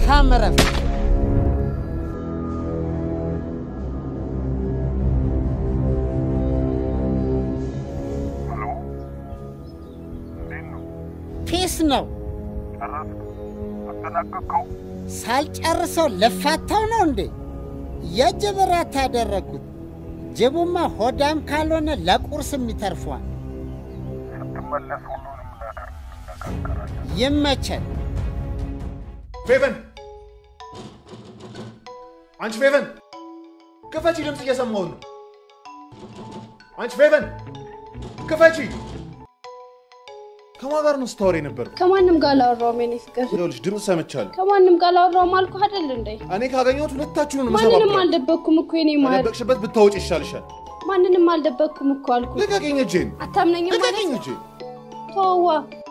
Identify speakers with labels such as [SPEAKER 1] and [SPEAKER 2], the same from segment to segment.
[SPEAKER 1] መልካም እረፍት። ፒስ ነው። ሳልጨርሰው ልፋታው ነው እንዴ? የእጅ ብረት ያደረግኩት። ጅቡማ ሆዳም ካልሆነ ለቁርስም ይተርፏል። ይመቸል።
[SPEAKER 2] ፌቨን አንቺ ፌቨን ክፈቺ፣ ድምፅ እየሰማሁ ነው። አንቺ ፌቨን ክፈቺ። ከማን ጋር ነው ስታወሪ ነበር?
[SPEAKER 3] ከማንም ጋር አላወራውም የኔ ፍቅር።
[SPEAKER 2] ይኸውልሽ ድምፅ ሰምቻለሁ።
[SPEAKER 3] ከማንም ጋር አላወራውም አልኩህ አይደል እንዴ?
[SPEAKER 2] እኔ ካገኘሁት ሁለታችሁን
[SPEAKER 3] ማንንም
[SPEAKER 2] መሰባብራለሁ።
[SPEAKER 3] አልደበቅኩም እኮ የኔ ማር።
[SPEAKER 2] ከደበቅሽበት ብታወጪ ይሻልሻል።
[SPEAKER 3] ማንንም አልደበቅኩም እኮ አልኩህ።
[SPEAKER 2] ልቀቂኝ እጄን፣
[SPEAKER 3] አታምነኝም ማለት
[SPEAKER 2] ልቀቂኝ እጄን።
[SPEAKER 3] ተዋ።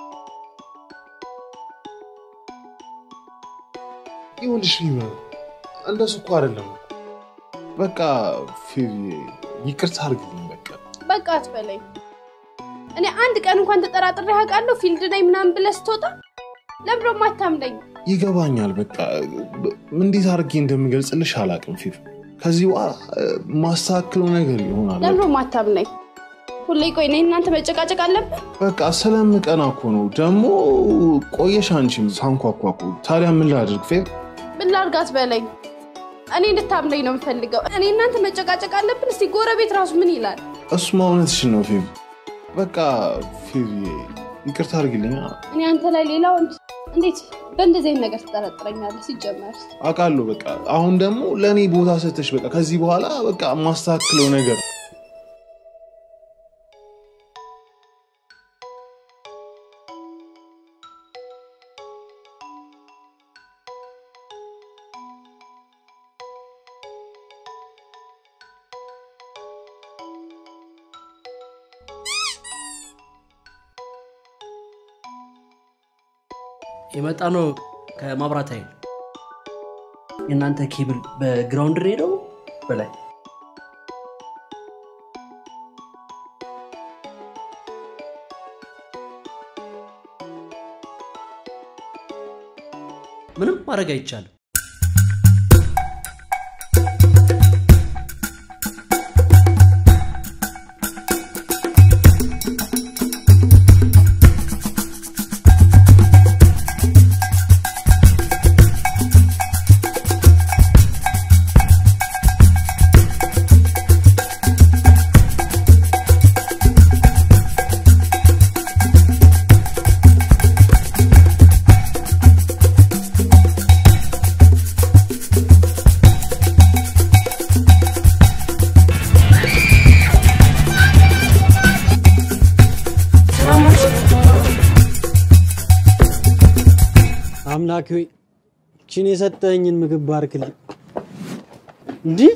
[SPEAKER 2] ይኸውልሽ ፊቨን እንደሱ እኮ አይደለም። በቃ ፌቪ ይቅርታ አድርግልኝ። በቃ
[SPEAKER 3] በቃ አትበለኝ። እኔ አንድ ቀን እንኳን ተጠራጥሬ አውቃለሁ ፊልድ ነኝ ምናምን ብለህ ስትወጣ ለምን ደግሞ አታምነኝ?
[SPEAKER 2] ይገባኛል። በቃ እንዴት አድርጌ እንደምገልጽልሽ አላውቅም ፊፍ። ከዚህ በኋላ ማስተካክለው ነገር ይሆናል።
[SPEAKER 3] ለምን ደግሞ አታምነኝ? ሁሌ ቆይ እኔ እናንተ መጨቃጨቅ አለብን?
[SPEAKER 2] በቃ ስለምቀና እኮ ነው። ደግሞ ቆየሽ አንቺም ሳንኳኳ እኮ። ታዲያ ምን ላድርግ ፌፍ?
[SPEAKER 3] ምን ላድርግ አትበለኝ። እኔ እንድታምነኝ ነው የምፈልገው። እኔ እናንተ መጨቃጨቅ አለብን? እስቲ ጎረቤት ራሱ ምን ይላል?
[SPEAKER 2] እሱማ እውነትሽን ነው ፌፍ። በቃ ፌፍ ይቅርታ አድርግልኝ።
[SPEAKER 3] እኔ አንተ ላይ ሌላ ወንድ እንዴት በእንደዚህ አይነት ነገር ትጠረጥረኛለህ? ሲጀመር
[SPEAKER 2] አውቃለሁ። በቃ አሁን ደግሞ ለእኔ ቦታ ሰተሽ በቃ ከዚህ በኋላ በቃ ማስተካክለው ነገር
[SPEAKER 4] የመጣ ነው ከማብራት ኃይል የእናንተ ኬብል በግራውንድ ሄደው በላይ ምንም ማድረግ አይቻልም።
[SPEAKER 5] አምላክ ሆይ ችን የሰጠኝን ምግብ ባርክልኝ። እንዲህ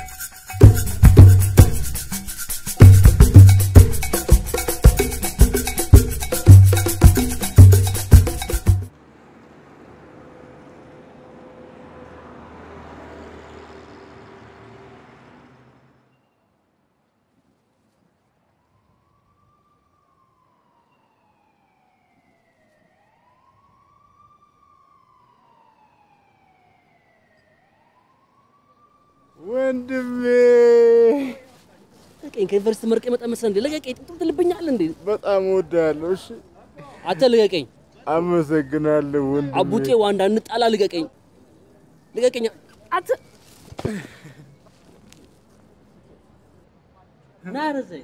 [SPEAKER 6] ወንድሜ
[SPEAKER 4] ልቀቀኝ። ከዩኒቨርሲቲ መርቄ መጣ መሰለህ እንዴ? ልቀቀኝ። ጥንጡር ትልብኛለህ እንዴ?
[SPEAKER 6] በጣም እወድሃለሁ። እሺ
[SPEAKER 4] አንተ ልቀቀኝ።
[SPEAKER 6] አመሰግናለሁ ወንድሜ።
[SPEAKER 4] አቡጤ ዋንዳ እንጣላ። ልቀቀኝ፣ ልቀቀኝ። አንተ ና ረዘኝ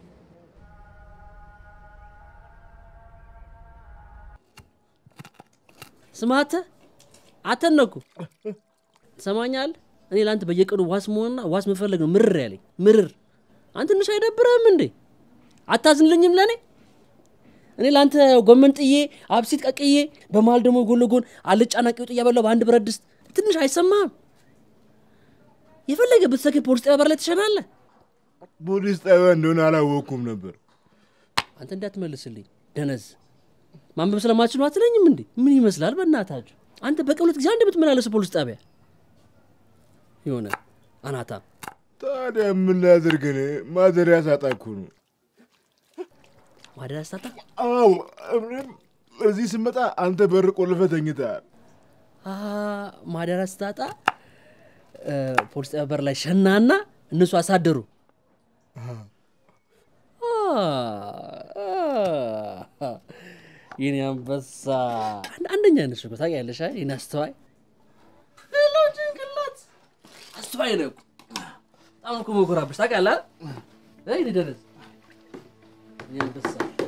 [SPEAKER 4] ስማ አንተ አንተን ነው እኮ ትሰማኛለህ? እኔ ለአንተ በየቀኑ ዋስ መሆንና ዋስ መፈለግ ነው ምርር ያለኝ ምርር። አንተ ትንሽ አይደብርህም እንዴ? አታዝንልኝም ለእኔ? እኔ ለአንተ ጎመን ጥዬ አብሲት ቀቅዬ በመሀል ደግሞ ጎን ለጎን አልጫና ቂውጥ እያበላሁ በአንድ ብረት ድስት ትንሽ አይሰማህም? የፈለገ ብትሰክር ፖሊስ ጣቢያ በር ላይ ትሸናለህ።
[SPEAKER 6] ፖሊስ ጣቢያ እንደሆነ አላወቅኩም ነበር።
[SPEAKER 4] አንተ እንዳትመልስልኝ ደነዝ። ማንበብ ስለማትችሉ አትለኝም እንዴ? ምን ይመስላል በእናታችሁ? አንተ በቀን ሁለት ጊዜ አንድ ብትመላለስ ፖሊስ ጣቢያ የሆነ አናታ
[SPEAKER 6] ታዲያ ምን ላድርግ? እኔ ማደሪያ ሳጣ እኮ ነው።
[SPEAKER 4] ማደሪያ ስታጣ
[SPEAKER 6] አዎ፣ እኔም እዚህ ስመጣ አንተ በር ቆልፈህ ተኝተሃል።
[SPEAKER 4] አ፣ ማደሪያ ስታጣ እ፣ ፖሊስ ጣቢያ በር ላይ ሸናና እነሱ አሳደሩ። አ፣ አ፣ የኔ አንበሳ አንድ- አንደኛ ነሽ እኮ ታውቂያለሽ። አይ የኔ አስተዋይ ሄሎ ጭንቅላት አስተዋይ ነው እኮ በጣም እኮ መኮራብሽ ታውቃለህ። አይ እኔ ደረስ የኔ አንበሳ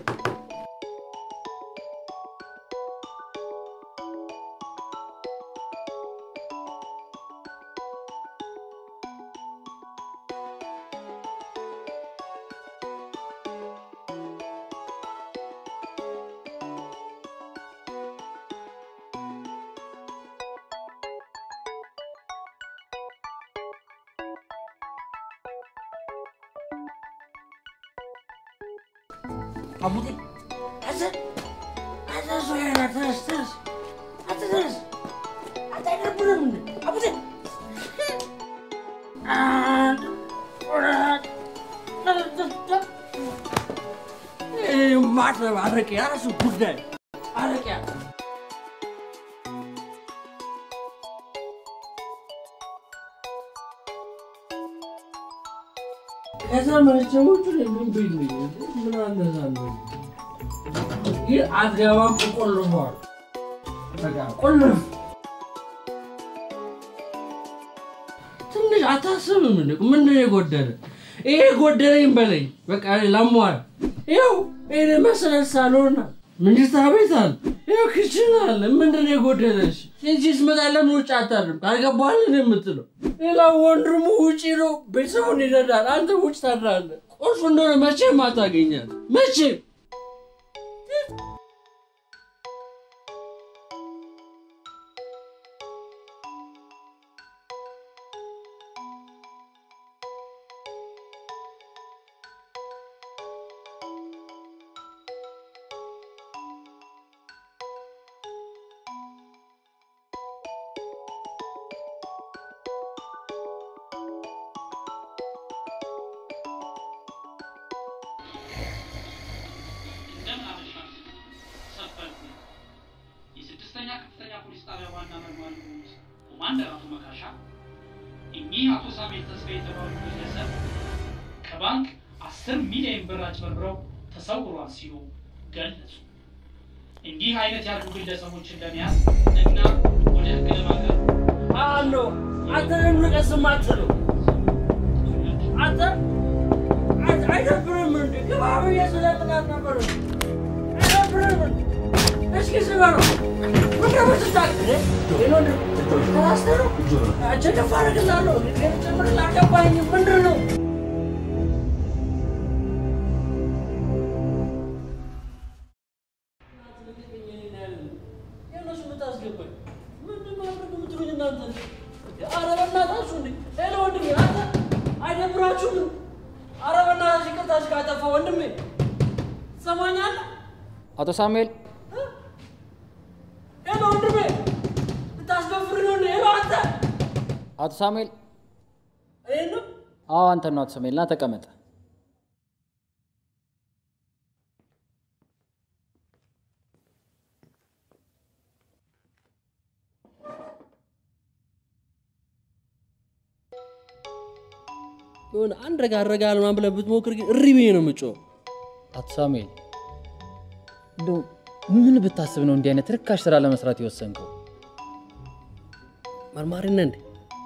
[SPEAKER 4] አቡቴ አዘ አዘ ሶያና ተነስ ተነስ አንተ ተነስ አንተ አይደብርም እንዴ አቡቴ አንድ ሁለት ማትረብ አረቄ ያረሱ ጉዳይ አረቄ ከዛ መረጃዎቹ ምን ቢልኝ ምን አነሳለሁ ይህ አትገባም ቆልፏል በቃ ቁልፍ ትንሽ አታስብም እንደ ምንድን ነው የጎደለ ይሄ ጎደለኝ በለኝ በቃ ላሟል ይኸው ይሄ መሰረት ሳሎን ምንጅታ ቤት አለ ይኸው ክችን አለ ምንድን ነው የጎደለሽ እንጂ ስመጣ ለምን ውጭ አታድርም ካልገባል የምትለው ሌላ ወንድሙ ውጭ ነው ቤተሰቡን ይረዳል አንተ ውጭ ታድራለህ ቁልፍ እንደሆነ መቼም አታገኛል መቼም
[SPEAKER 7] እንደምን አመሻችሁ ሰፈልኩ የስድስተኛ ከፍተኛ ፖሊስ ጣቢያ ዋና መርማሪ የሆኑት ኮማንደር አቶ መካሻ እኚህ አቶ ሳሙኤል ተስፋ የተባሉ ግለሰብ ከባንክ አስር ሚሊዮን ብር አጭበርብረው ተሰውሯል ሲሉ ገለጹ። እንዲህ አይነት ያሉ ግለሰቦችን ለመያዝ እና ወደ ህግ ለማቅረብ
[SPEAKER 4] አሎ አንተ ንቀስም አትለው አንተ አንተ አይደብርም እንዴ ግባ ብዬ ስለምናት ነበር አይደብርም እንዴ? እስኪ ስበረው ምንድን ነው የምትታገል? ይሄ ነው እንዴ? ተሳስተህ ነው? አንቺ ደፋ አደርግልሃለሁ። እኔ ጭምር አልገባኝም። ምንድን ነው? የእነሱ የምታስገባኝ ምንድን ነው አድርግ የምትሉኝ እናንተ? ኧረ በእናታችሁ እንዴ! ሄሎ ወንድሜ አንተ አይደብራችሁም? ኧረ በእናታችሁ ይቅርታ ካጠፋ ወንድሜ ትሰማኛለህ?
[SPEAKER 8] አቶ ሳሙኤል
[SPEAKER 4] ሄሎ ወንድሜ ልታስደፍር ነው እንዴ? ሄሎ አንተ
[SPEAKER 8] አቶ ሳሙኤል
[SPEAKER 4] ይሄን ነው
[SPEAKER 8] አዎ አንተ ነው አቶ ሳሙኤል ና ተቀመጠ
[SPEAKER 4] የሆነ አንድ ረጋ ረጋ ምናምን ብለህ ብትሞክር ግን እሪ ብዬ ነው የምጮህ።
[SPEAKER 8] አቶ ሳሙኤል እንደው ምን ብታስብ ነው እንዲህ አይነት ርካሽ ስራ ለመስራት የወሰንከው
[SPEAKER 4] መርማሪ ነህ እንዴ?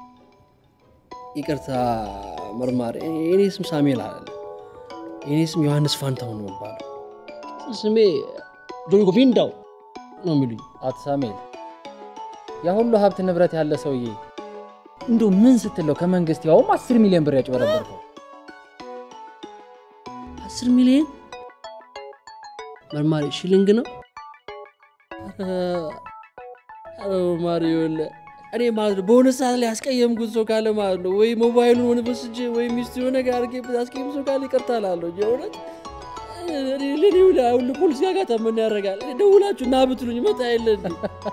[SPEAKER 4] ይቅርታ መርማሪ። የኔ ስም ሳሙኤል አለ። የኔ ስም ዮሐንስ ፋንታሁን ነው የሚባለው። ስሜ ጆንጎ ፊንዳው ነው የሚሉኝ።
[SPEAKER 8] አቶ ሳሙኤል ያ ሁሉ ሀብት ንብረት ያለ ሰውዬ እንደው ምን ስትለው ከመንግስት ያውም አስር ሚሊዮን ብር ያጭበረበርከው
[SPEAKER 4] አስር ሚሊዮን መርማሪ ሽልንግ ነው። ኧረ መርማሪ ይኸውልህ እኔ ማለት ነው በሆነ ሰዓት ላይ ያስቀየምኩት ሰው ካለ ማለት ነው ወይ ሞባይሉን ሆነ በስጄ ወይ ሚስቱ የሆነ ነገር አድርጌበት ያስቀየም ሰው ካለ ይቅርታ እላለሁ። የእውነት ለኔ ሁሉ ፖሊስ ጋር ጋታ ምን ያደርጋል? ደውላችሁ ና ብትሉኝ መጣ የለ እንዴ?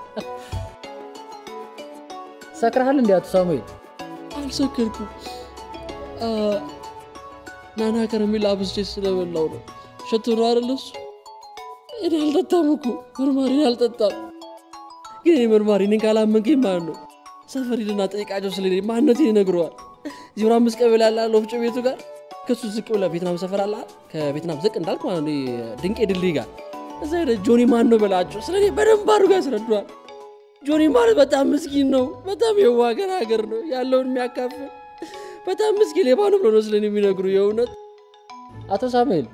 [SPEAKER 8] ሰክረሃል እንዲ አቶ ሳሙኤል
[SPEAKER 4] አልሰከርኩም። አ፣ ናና ከረሜላ አብዝቼ ስለበላው ነው። ሸቶ ነው አይደል እሱ? እኔ አልጠጣም እኮ መርማሪ፣ እኔ አልጠጣም። ግን እኔ መርማሪ እኔን ካላመንከኝ ማለት ነው ሰፈር ሂድና ጠይቃቸው ስለ እኔ ማንነቴን ይነግረዋል። ዜሮ አምስት ቀበሌ ያለ አለ ወፍጮ ቤቱ ጋር ከሱ ዝቅ ብለህ ቬትናም ሰፈር አለ አይደል? ከቬትናም ዝቅ እንዳልክ ማለት ነው ይሄ ድንቄ ድልድይ ጋር እዛ ሄደህ ጆኒ ማን ነው በላቸው። ስለ እኔ በደንብ አድርጎ ያስረዷል። ጆኒ ማለት በጣም ምስኪን ነው። በጣም የዋህ ገራገር ነው ያለውን የሚያካፍል በጣም ምስኪን ሌባ ነው ብሎ ነው ስለ እኔ የሚነግሩ የእውነት
[SPEAKER 8] አቶ ሳሙኤል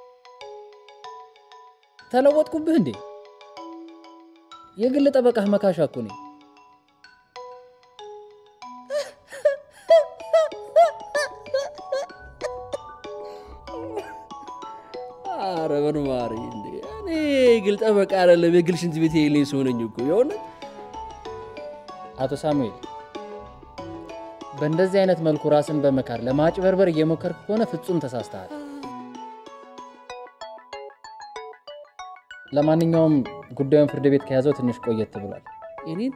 [SPEAKER 8] ተለወጥኩብህ እንዴ? የግል ጠበቃህ መካሻ እኮ ነኝ።
[SPEAKER 4] አረ መርማሪ እንዴ እኔ ግል ጠበቃ አይደለም የግል ሽንት ቤት የሌለኝ ሰው ነኝ እኮ የእውነት
[SPEAKER 8] አቶ ሳሙኤል በእንደዚህ አይነት መልኩ ራስን በመካር ለማጭበርበር እየሞከርክ ከሆነ ፍጹም ተሳስተሃል። ለማንኛውም ጉዳዩን ፍርድ ቤት ከያዘው ትንሽ ቆየት ብሏል።
[SPEAKER 4] እኔን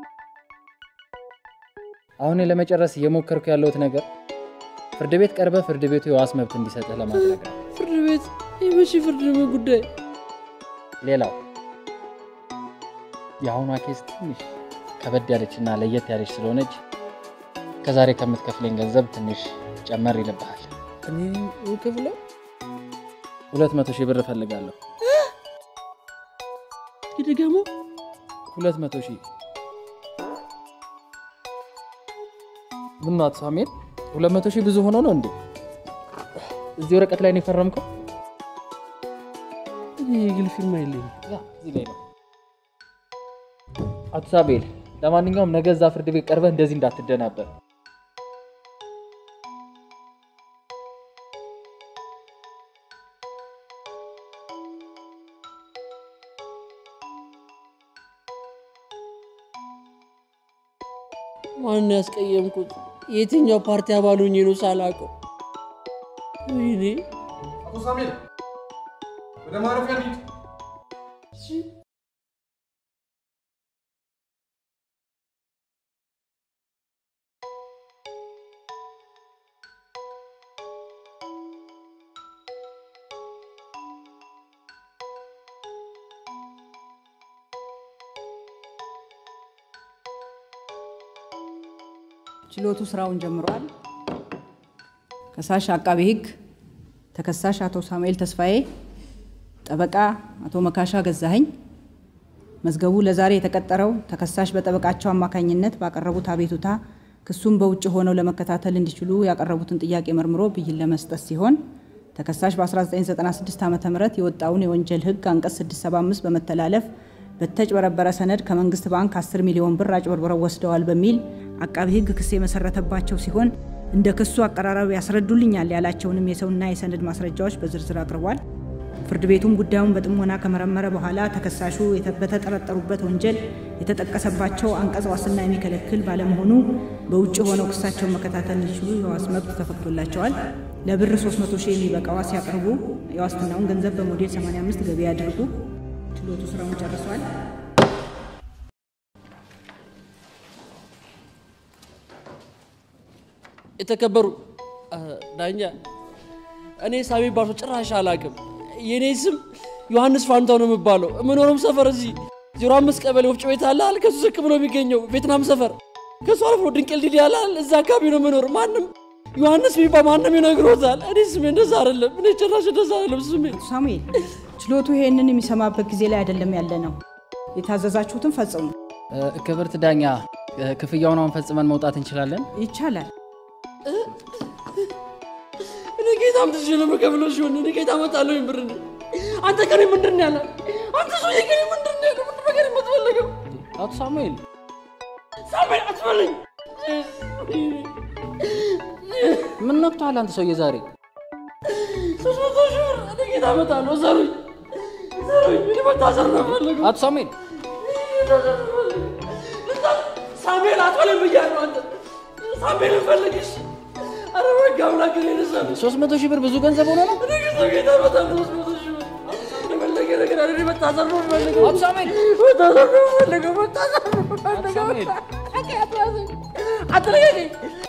[SPEAKER 8] አሁን ለመጨረስ እየሞከርኩ ያለሁት ነገር ፍርድ ቤት ቀርበህ ፍርድ ቤቱ የዋስ መብት እንዲሰጥህ ለማድረግ ነው።
[SPEAKER 4] ፍርድ ቤት የመቼ ፍርድ ነው ጉዳይ
[SPEAKER 8] ሌላው የአሁኗ ኬስ ትንሽ ከበድ ያለችና ለየት ያለች ስለሆነች ከዛሬ ከምትከፍለኝ ገንዘብ ትንሽ ጨመር ይልብሃል።
[SPEAKER 4] እኔ ክፍለው
[SPEAKER 8] ሁለት መቶ ሺህ ብር እፈልጋለሁ።
[SPEAKER 4] ይደገሙ
[SPEAKER 8] ሁለት መቶ ሺህ ምን ነው አቶ ሳሙኤል? ሁለት መቶ ሺህ ብዙ ሆኖ ነው እንዴ? እዚህ ወረቀት ላይ ነው የፈረምከው?
[SPEAKER 4] እኔ የግል ፊርማ የለኝም።
[SPEAKER 8] ያ እዚህ ላይ ነው። አቶ ሳሙኤል፣ ለማንኛውም ነገ እዛ ፍርድ ቤት ቀርበህ እንደዚህ እንዳትደናበር።
[SPEAKER 4] ማን ያስቀየምኩት? የትኛው ፓርቲ አባል ሆኜ ነው ሳላውቀው? ወይኔ
[SPEAKER 2] አቶ ሳሙኤል ወደ ማረፊያ እንሂድ።
[SPEAKER 9] ችሎቱ ስራውን ጀምሯል። ከሳሽ አቃቤ ሕግ፣ ተከሳሽ አቶ ሳሙኤል ተስፋዬ፣ ጠበቃ አቶ መካሻ ገዛኸኝ። መዝገቡ ለዛሬ የተቀጠረው ተከሳሽ በጠበቃቸው አማካኝነት ባቀረቡት አቤቱታ ክሱን በውጭ ሆነው ለመከታተል እንዲችሉ ያቀረቡትን ጥያቄ መርምሮ ብይን ለመስጠት ሲሆን ተከሳሽ በ1996 ዓ ም የወጣውን የወንጀል ሕግ አንቀጽ 675 በመተላለፍ በተጭበረበረ ሰነድ ከመንግስት ባንክ 10 ሚሊዮን ብር አጭበርብረው ወስደዋል በሚል አቃቢ ሕግ ክስ የመሰረተባቸው ሲሆን እንደ ክሱ አቀራረብ ያስረዱልኛል ያላቸውንም የሰውና የሰነድ ማስረጃዎች በዝርዝር አቅርቧል። ፍርድ ቤቱም ጉዳዩን በጥሞና ከመረመረ በኋላ ተከሳሹ የተ- በተጠረጠሩበት ወንጀል የተጠቀሰባቸው አንቀጽ ዋስትና የሚከለክል ባለመሆኑ በውጭ ሆነው ክሳቸውን መከታተል እንዲችሉ የዋስ መብት ተፈቅዶላቸዋል። ለብር 300 ሺህ የሚበቃ ዋስ ያቅርቡ። የዋስትናውን ገንዘብ በሞዴል 85 ገቢ ያድርጉ። ችሎቱ ስራውን ጨርሷል።
[SPEAKER 4] የተከበሩ አ፣ ዳኛ እኔ ሳሚ ባርሶ ጭራሽ አላውቅም። የእኔ ስም ዮሐንስ ፋንታው ነው የምባለው። የምኖረውም ሰፈር እዚህ ዜሮ አምስት ቀበሌ ወፍጮ ቤት አለ አለ ከሱ ዝቅ ብሎ የሚገኘው ቬትናም ሰፈር ከሱ አልፎ ድንቅል ዲዲ አለ አለ እዛ አካባቢ ነው የምኖር። ማንም ዮሐንስ የሚባል ማንም ይነግሮታል። እኔ ስሜ እንደዛ አይደለም። እኔ ጭራሽ እንደዛ አይደለም ስሜ።
[SPEAKER 9] አቶ ሳሙኤል ችሎቱ ይሄንን የሚሰማበት ጊዜ ላይ አይደለም ያለ ነው። የታዘዛችሁትን ፈጽሙ።
[SPEAKER 8] እ፣ ክብርት ዳኛ እ፣ ክፍያውን አሁን ፈጽመን መውጣት እንችላለን?
[SPEAKER 9] ይቻላል።
[SPEAKER 4] እኔ ጌታ ምትሽ ነው የምከፍለው ሲሆን እኔ ጌታ እመጣለሁ ብር እንዴ አንተ ከኔ ምንድን ነው ያለ አንተ ሰውዬ ከኔ ምንድን ነው ያለ ምንድን ነው ከኔ የምትፈልገው
[SPEAKER 8] አቶ ሳሙኤል
[SPEAKER 4] ሳሜን አትበለኝ
[SPEAKER 8] ምን ነክቶሃል አንተ ሰውዬ ዛሬ?
[SPEAKER 4] ሶስት መቶ ሺህ ብር እኔ ጌታ እመጣለሁ ዘሩኝ ዘሩኝ እኔ መታሰር ነው የምፈልገው
[SPEAKER 8] አቶ ሳሙኤል
[SPEAKER 4] ሳሜን አትበለኝ ብያለሁ አንተ ሳሜን ፈልግሽ አረ በቃ አምላክ እኔ ነሳለ
[SPEAKER 8] ሶስት መቶ ሺህ ብር ብዙ ገንዘብ ሆኖ ነው?
[SPEAKER 4] እኔ ጌታ ጌታ እመጣለሁ ሶስት መቶ ሺህ ብር የፈለገ ነገር አለ እኔ መታሰር ነው የምፈልገው
[SPEAKER 8] አቶ ሳሙኤል
[SPEAKER 4] መታሰር ነው የምፈልገው መታሰር ነው የምፈልገው
[SPEAKER 8] ሳሙኤል
[SPEAKER 4] አትለቀኝ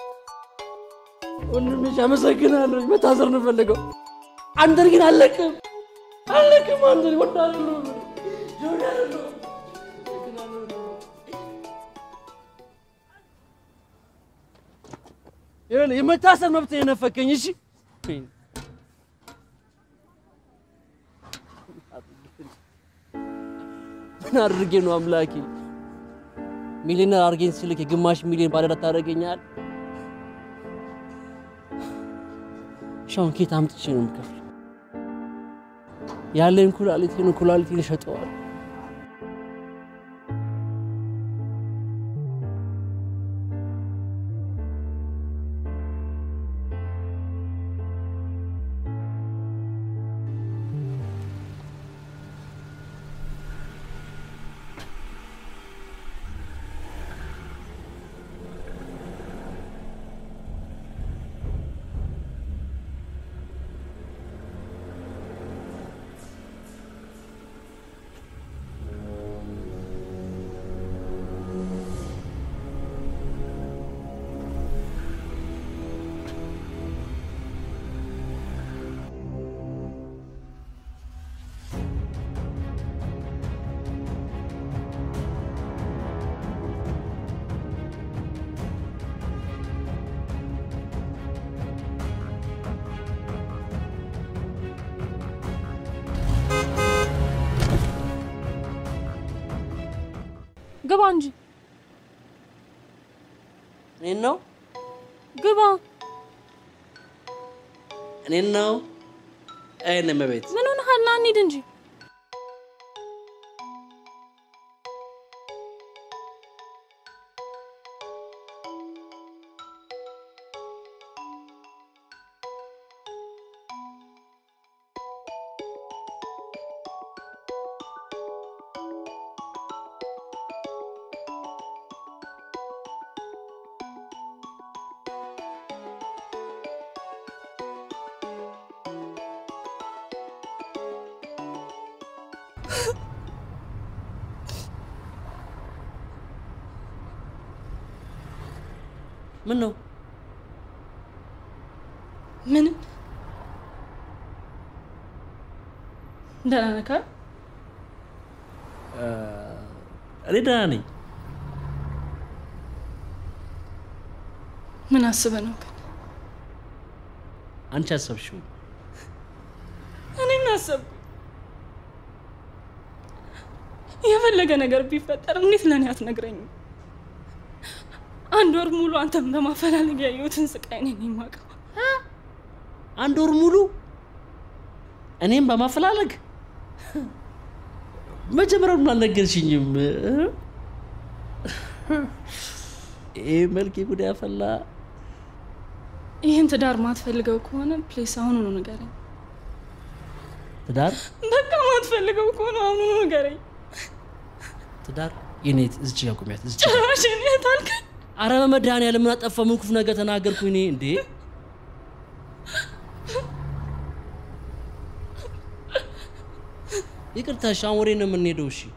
[SPEAKER 4] ወንድምሽ አመሰግናለሁ መታሰር ነው የምፈልገው አንተን ግን አለቅም አለቅም አንተን ወዳለሁ ጆኒ አለሁ ይኸውልህ የመታሰር መብት የነፈከኝ። እሺ ምን አድርጌ ነው አምላኬ? ሚሊዮነር አድርጌኝ ስልክ የግማሽ ሚሊዮን ባለዕዳ ታደርገኛል? ሻውን ኬት አምጥቼ ነው የምከፍለው? ያለኝ ኩላሊቴን ኩላሊቴን እሸጠዋል።
[SPEAKER 10] ግባ እንጂ
[SPEAKER 4] እኔን ነው
[SPEAKER 10] ግባ።
[SPEAKER 4] እኔን ነው አይነ መቤት
[SPEAKER 10] ምን ሆነሃል? ና እንሂድ እንጂ
[SPEAKER 4] ምን ነው
[SPEAKER 10] ምንም ደህና ነህ ካል
[SPEAKER 4] እኔ ደህና ነኝ።
[SPEAKER 10] ምን አስበህ ነው ግን?
[SPEAKER 4] አንቺ አሰብሽው
[SPEAKER 10] እኔ ምን አሰብኩ? የፈለገ ነገር ቢፈጠር እንዴት ለእኔ አትነግረኝም? አንድ ወር ሙሉ አንተን በማፈላለግ ያየሁትን ስቃይ እኔ ነኝ የማውቀው።
[SPEAKER 4] አንድ ወር ሙሉ እኔም በማፈላለግ መጀመሪያውን አልነገርሽኝም። ይህ መልክ ጉድ ያፈላ።
[SPEAKER 10] ይህን ትዳር ማትፈልገው ከሆነ ፕሌስ አሁኑኑ ንገረኝ።
[SPEAKER 4] ትዳር
[SPEAKER 10] በቃ ማትፈልገው ከሆነ አሁኑኑ ንገረኝ።
[SPEAKER 4] ትዳር የኔ እዚች ጋር ቁሚያት እዚች ጋር።
[SPEAKER 10] ጭራሽ እኔ የት አልከኝ?
[SPEAKER 4] አረ በመድኃኒዓለም ምን አጠፋሁ? ምን ክፉ ነገር ተናገርኩ እኔ እንዴ? ይቅርታ፣ እሺ፣ አሁን ወዴት ነው የምንሄደው? እሺ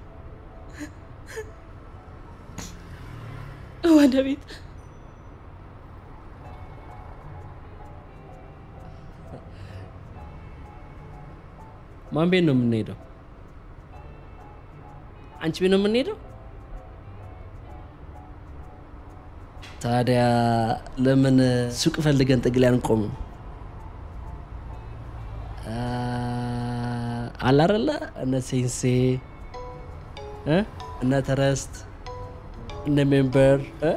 [SPEAKER 10] ወደ ቤት
[SPEAKER 4] ማን ቤት ነው የምንሄደው? አንቺ ቤት ነው የምንሄደው? ታዲያ ለምን ሱቅ ፈልገን ጥግ ላይ አንቆምም? አለ አይደለ እነ ሴንሴ እ እነ ተረስት እነ ሜምበር እ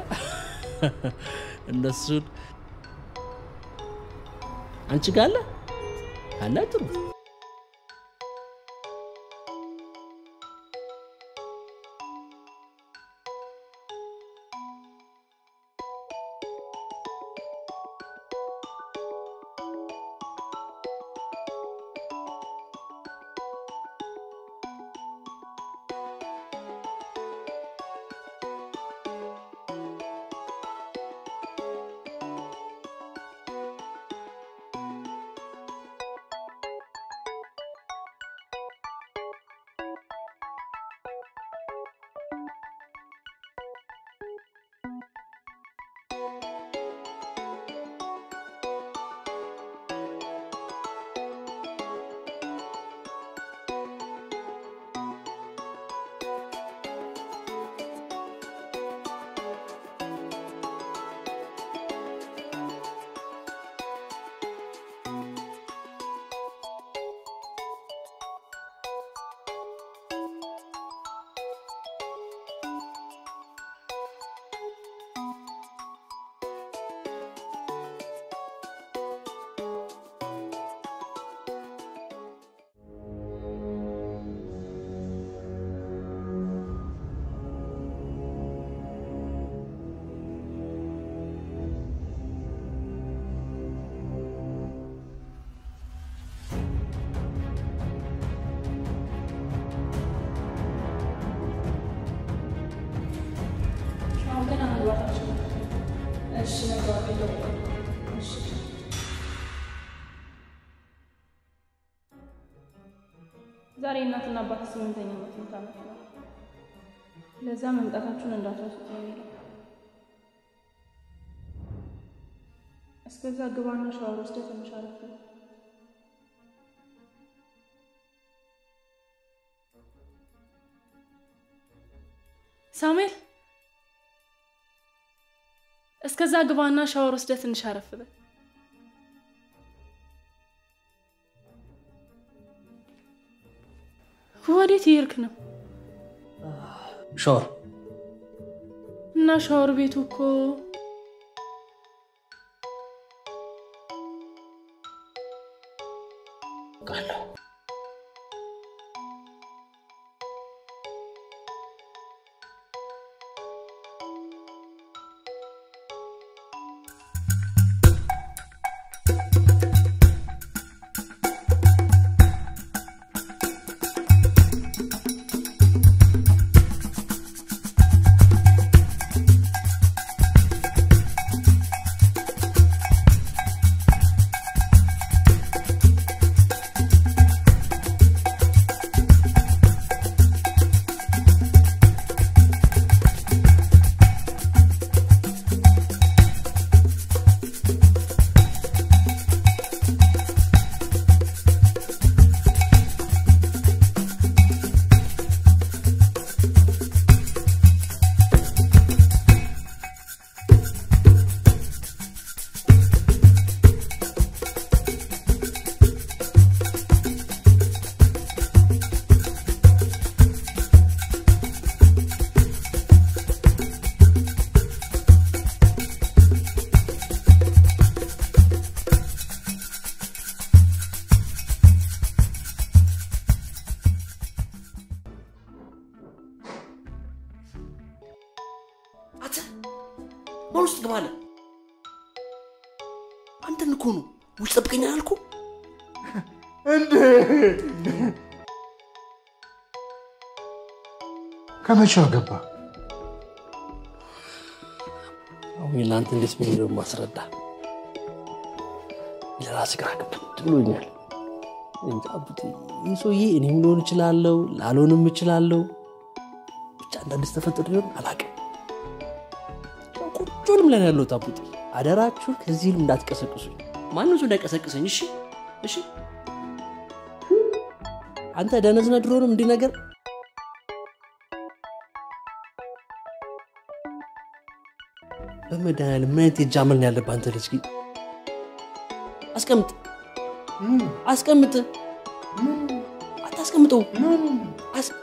[SPEAKER 4] እነሱን አንቺ ጋር አለ አለ ጥሩ
[SPEAKER 10] ዛሬ እናትና አባት ስምንተኛ ዓመት ዓመት ነው። ለዛ መምጣታችሁን እንዳትረሱት ነው የሚለው። እስከዛ ግባና ሻወር ወስደህ ትንሽ አረፍ በል። ሳሙኤል እስከዛ ግባና ሻወር ወስደህ ትንሽ አረፍ በል። ወዴት እየሄድክ ነው?
[SPEAKER 4] ሻወር
[SPEAKER 10] እና ሻወር ቤቱ እኮ
[SPEAKER 4] ማን ውስጥ ግባለ? አንተን እኮ ነው ውጭ ጠብቀኝ አላልኩ?
[SPEAKER 6] እንዴ ከመቼው ገባ?
[SPEAKER 4] አሁን ለአንተ እንዴት ብዬ ነው ማስረዳ? ለራስ ግራ ገብቶኝ ብሎኛል። እንጃ ቡጤ፣ ይህ ሰውዬ እኔም ልሆን እችላለሁ፣ ላልሆንም እችላለሁ። ብቻ አንዳንድ ተፈጥሮ ሊሆን አላውቅም። ቁጭንም ላይ ነው ያለሁት። አቡጤ አደራችሁን ከዚህ እንዳትቀሰቅሱኝ፣ ማንም ሰው እንዳይቀሰቅሰኝ። እሺ እሺ። አንተ ደነዝነ ድሮንም እንዲህ ነገር በመድኃኒዓለም ምን አይነት የእጅ አመል ነው ያለብህ አንተ ልጅ ግን አስቀምጥ አስቀምጥ አታስቀምጠው አስ-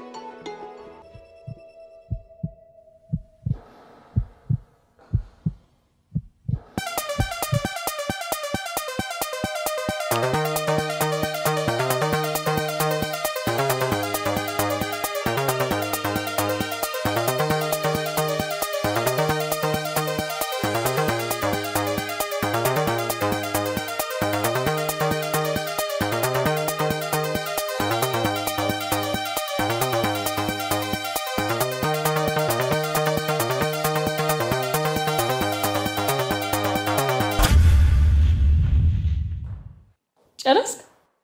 [SPEAKER 10] ጨረስክ?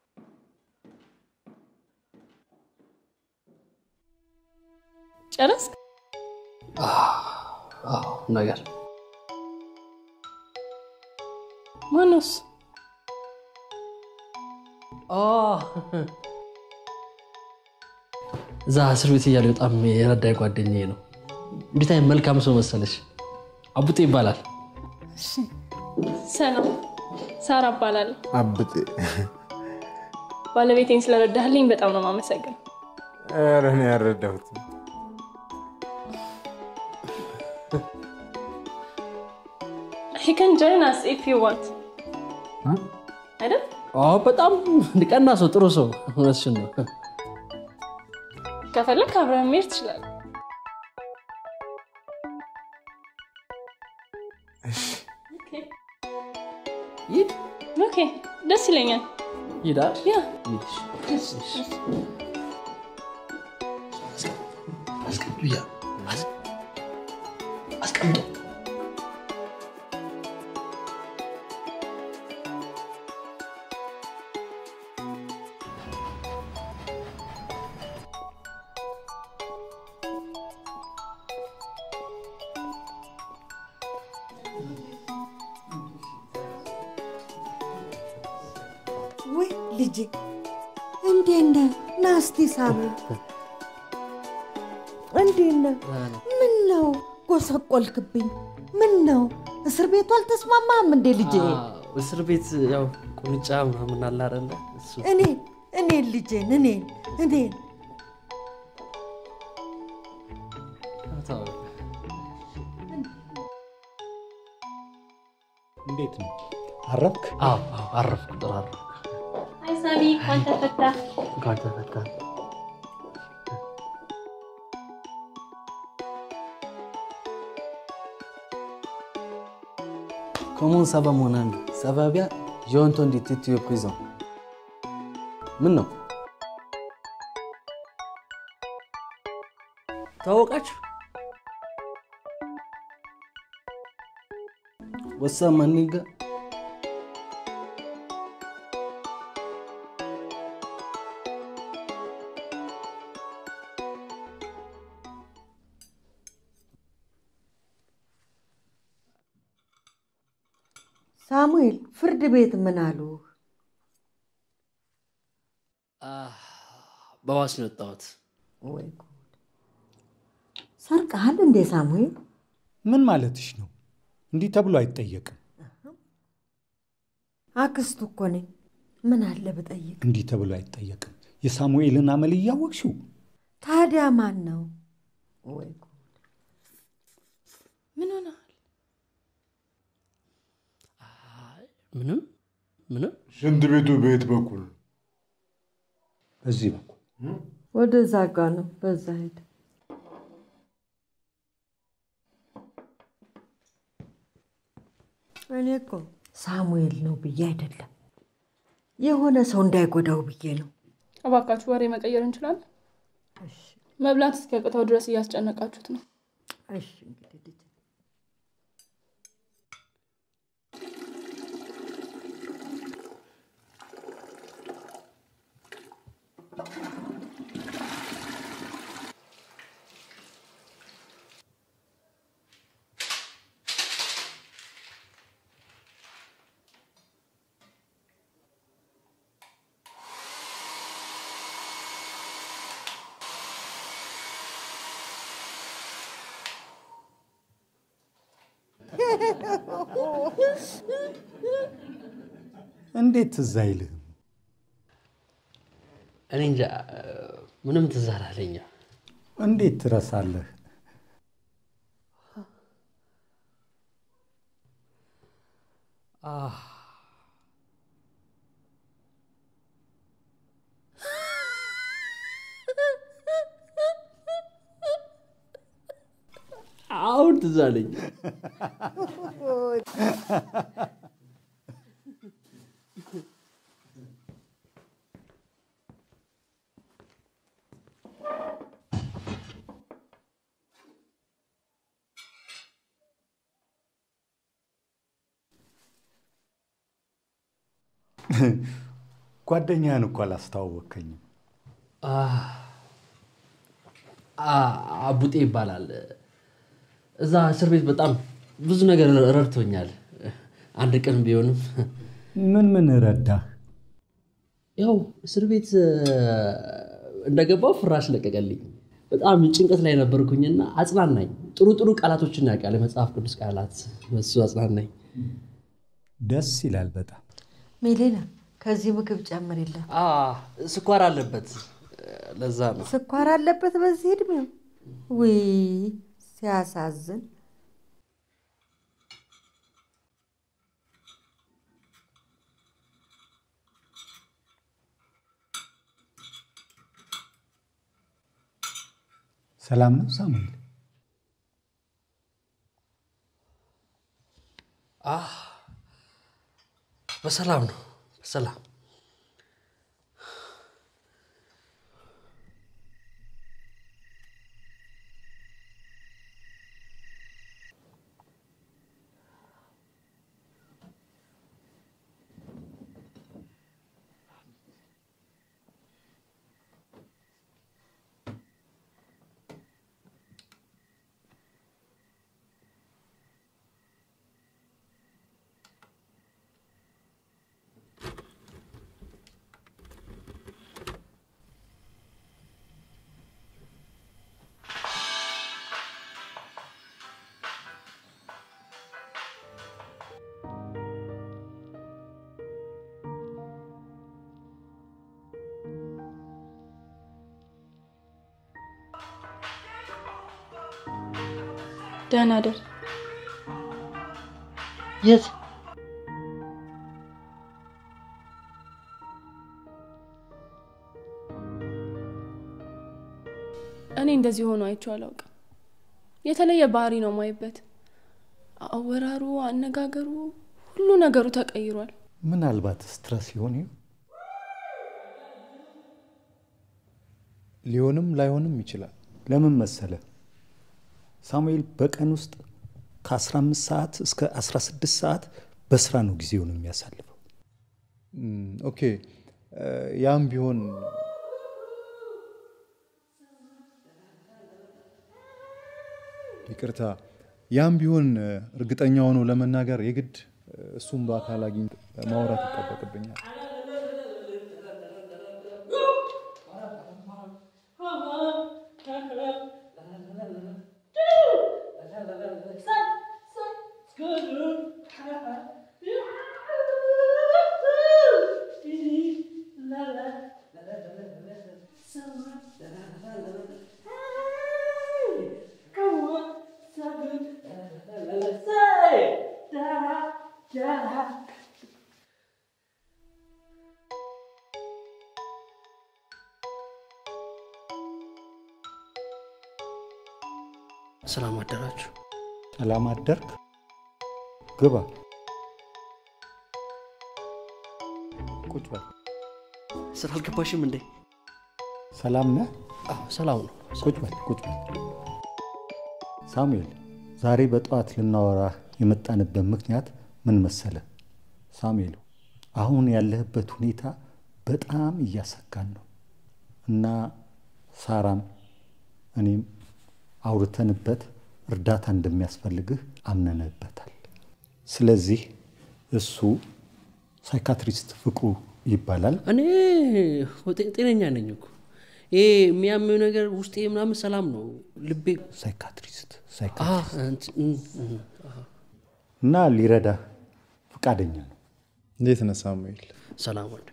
[SPEAKER 10] ጨረስክ?
[SPEAKER 4] አዎ ነገር
[SPEAKER 10] ማነው እሱ?
[SPEAKER 4] እዛ እስር ቤት እያለ በጣም የረዳኝ ጓደኛዬ ነው። እንዴት አይነት መልካም ሰው መሰለሽ። አቡጤ ይባላል።
[SPEAKER 10] ሰላም፣ ሳራ እባላለሁ።
[SPEAKER 6] አብጤ
[SPEAKER 10] ባለቤቴን ስለረዳህልኝ በጣም ነው የማመሰግነው።
[SPEAKER 6] ኧረ እኔ ያልረዳሁት
[SPEAKER 10] He can join us if you want. አይደል?
[SPEAKER 4] አዎ በጣም ቀና ሰው፣ ጥሩ ሰው። እውነትሽን ነው።
[SPEAKER 10] ከፈለግ አብረን መሄድ ትችላለህ።
[SPEAKER 4] ሂድ
[SPEAKER 10] ኦኬ፣ ደስ ይለኛል።
[SPEAKER 4] ሂዳል
[SPEAKER 10] ያ
[SPEAKER 4] አስቀምጠው
[SPEAKER 11] ልጄ እንዴት ነህ? ና እስቲ ሳሙኤል፣ እንዴት ነህ? ምን ነው ጎሰቆልክብኝ? ምን ነው እስር ቤቱ አልተስማማም እንዴ ልጄ?
[SPEAKER 4] እስር ቤት ያው ቁንጫ ምናምን አለ አይደለ? እሱ
[SPEAKER 11] እኔ እኔን ልጄን እኔን እኔን
[SPEAKER 4] ተው።
[SPEAKER 12] እንዴት ነው አረፍክ?
[SPEAKER 4] አዎ አዎ፣ አረፍኩ። ጥሩ አረፍኩ።
[SPEAKER 3] አይ ሳሚ እንኳን ተፈታ።
[SPEAKER 4] እንኳን ተፈታ።
[SPEAKER 13] Comment ça va mon ami Ça va bien J'ai entendu que tu es prison. ምን ነው
[SPEAKER 4] ታወቃችሁ?
[SPEAKER 13] ወሳ ማኒጋ
[SPEAKER 11] ሳሙኤል ፍርድ ቤት ምን አሉ?
[SPEAKER 4] በዋስ ነው የወጣሁት።
[SPEAKER 11] ወይ ጉድ! ሰርቀሃል እንዴ ሳሙኤል?
[SPEAKER 12] ምን ማለትሽ ነው? እንዲህ ተብሎ አይጠየቅም።
[SPEAKER 11] አክስቱ እኮ ነኝ። ምን አለ ብጠይቅ?
[SPEAKER 12] እንዲህ ተብሎ አይጠየቅም። የሳሙኤልን አመል እያወቅሽው
[SPEAKER 11] ታዲያ ማን ነው? ወይ ጉድ!
[SPEAKER 10] ምን ሆነሃል?
[SPEAKER 4] ምንም ምንም።
[SPEAKER 6] ሽንት ቤቱ በየት በኩል?
[SPEAKER 12] በዚህ በኩል
[SPEAKER 11] ወደዛ ጋ ነው። በዛ ሄድ። እኔ እኮ ሳሙኤል ነው ብዬ አይደለም የሆነ ሰው እንዳይጎዳው ብዬ ነው።
[SPEAKER 10] እባካችሁ ወሬ መቀየር እንችላለን? መብላት እስኪያቅተው ድረስ እያስጨነቃችሁት ነው።
[SPEAKER 11] እሺ እንግዲህ ልጄ።
[SPEAKER 12] እንዴት ትዝ አይልህም?
[SPEAKER 4] እኔ እንጃ ምንም ትዝ አላለኝ።
[SPEAKER 12] እንዴት ትረሳለህ?
[SPEAKER 4] አህ፣ አሁን ትዝ አለኝ።
[SPEAKER 12] ጓደኛህን እኮ አላስተዋወቅከኝም።
[SPEAKER 4] አቡጤ ይባላል። እዛ እስር ቤት በጣም ብዙ ነገር ረድቶኛል። አንድ ቀን ቢሆንም
[SPEAKER 12] ምን ምን ረዳህ?
[SPEAKER 4] ያው እስር ቤት እንደገባው ፍራሽ ለቀቀልኝ። በጣም ጭንቀት ላይ ነበርኩኝና አጽናናኝ። ጥሩ ጥሩ ቃላቶችን ያውቃል፣ የመጽሐፍ ቅዱስ ቃላት፣ እሱ አጽናናኝ።
[SPEAKER 12] ደስ ይላል በጣም።
[SPEAKER 11] ሜሌና ከዚህ ምግብ ጨምሪለት።
[SPEAKER 4] አ ስኳር አለበት፣ ለዛ ነው።
[SPEAKER 11] ስኳር አለበት በዚህ እድሜው? ውይ ሲያሳዝን።
[SPEAKER 12] ሰላም ነው ሳሙኤል?
[SPEAKER 4] አህ በሰላም ነው፣ በሰላም
[SPEAKER 10] ደህና ደር።
[SPEAKER 4] የት
[SPEAKER 10] እኔ እንደዚህ ሆኖ አይቼው አላውቅም። የተለየ ባህሪ ነው ማይበት። አወራሩ፣ አነጋገሩ፣ ሁሉ ነገሩ ተቀይሯል።
[SPEAKER 12] ምናልባት ስትረስ ይሆን ይሆን? ሊሆንም ላይሆንም ይችላል። ለምን መሰለ ሳሙኤል በቀን ውስጥ ከ15 ሰዓት እስከ 16 ሰዓት በስራ ነው ጊዜውን የሚያሳልፈው። ኦኬ ያም ቢሆን ይቅርታ፣ ያም ቢሆን እርግጠኛ ሆኖ ለመናገር የግድ እሱም በአካል አግኝቶ ማውራት ይጠበቅብኛል።
[SPEAKER 4] ሰላም አደራችሁ።
[SPEAKER 12] ሰላም አደርክ። ግባ፣ ቁጭ በል።
[SPEAKER 4] ስራ አልገባሽም እንዴ?
[SPEAKER 12] ሰላም ነህ?
[SPEAKER 4] ሰላም ነው።
[SPEAKER 12] ቁጭ በል፣ ቁጭ በል። ሳሙኤል፣ ዛሬ በጠዋት ልናወራህ የመጣንበት ምክንያት ምን መሰለ? ሳሙኤል፣ አሁን ያለህበት ሁኔታ በጣም እያሰጋን ነው እና ሳራም እኔም አውርተንበት እርዳታ እንደሚያስፈልግህ አምነንበታል። ስለዚህ እሱ ሳይካትሪስት ፍቅሩ ይባላል።
[SPEAKER 4] እኔ ጤነኛ ነኝ እኮ ይሄ የሚያመው ነገር ውስጤ ምናምን ሰላም ነው። ልቤ
[SPEAKER 12] ሳይካትሪስት እና ሊረዳህ ፈቃደኛ ነው።
[SPEAKER 2] እንዴት ነህ ሳሙኤል?
[SPEAKER 4] ሰላም ወንድሜ።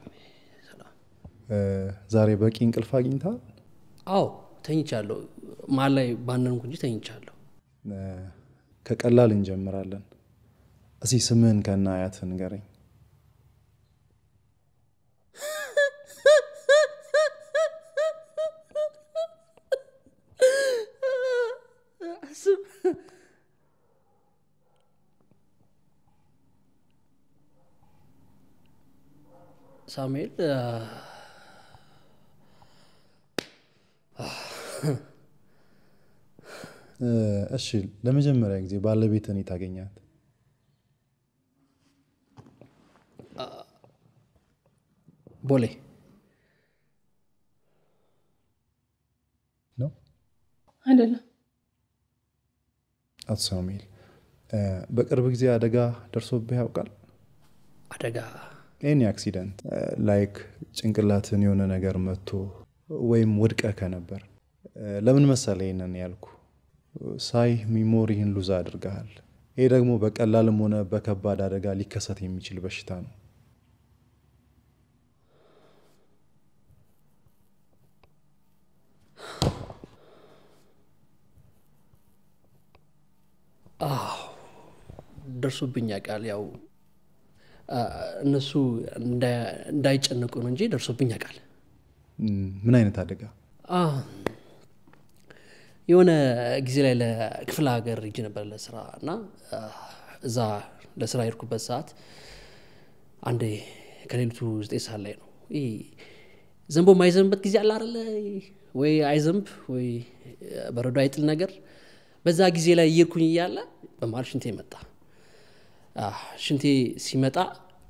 [SPEAKER 2] ዛሬ በቂ እንቅልፍ አግኝታ?
[SPEAKER 4] አዎ ተኝቻለሁ። መሀል ላይ ባነንኩ እንጂ ተኝቻለሁ።
[SPEAKER 2] ከቀላል እንጀምራለን። እስኪ ስምህን ከነ አያትህ ንገረኝ።
[SPEAKER 4] ሳሙኤል
[SPEAKER 2] እሺ፣ ለመጀመሪያ ጊዜ ባለቤትህን የት አገኛት?
[SPEAKER 4] ቦሌ
[SPEAKER 2] ነው
[SPEAKER 10] አይደለም።
[SPEAKER 2] አቶ ሳሙኤል፣ በቅርብ ጊዜ አደጋ ደርሶብህ ያውቃል?
[SPEAKER 4] አደጋ
[SPEAKER 2] ኤኒ አክሲደንት ላይክ ጭንቅላትን የሆነ ነገር መጥቶ ወይም ወድቀህ ከነበር ለምን መሰለ ይህንን ያልኩ ሳይ ሚሞሪህን ሉዝ አድርገሃል። ይህ ደግሞ በቀላልም ሆነ በከባድ አደጋ ሊከሰት የሚችል በሽታ ነው።
[SPEAKER 4] አዎ ደርሶብኝ ያውቃል። ያው እነሱ እንዳይጨነቁ ነው እንጂ ደርሶብኝ ያውቃል።
[SPEAKER 2] ምን አይነት አደጋ?
[SPEAKER 4] የሆነ ጊዜ ላይ ለክፍለ ሀገር ሂጅ ነበር ለስራ እና እዛ ለስራ የሄድኩበት ሰዓት አንዴ ከሌሊቱ ዘጠኝ ሰዓት ላይ ነው። ይህ ዘንቦ የማይዘንብበት ጊዜ አለ አይደለ? ወይ አይዘንብ ወይ በረዶ አይጥል ነገር። በዛ ጊዜ ላይ እየሄድኩኝ እያለ በመሀል ሽንቴ መጣ። ሽንቴ ሲመጣ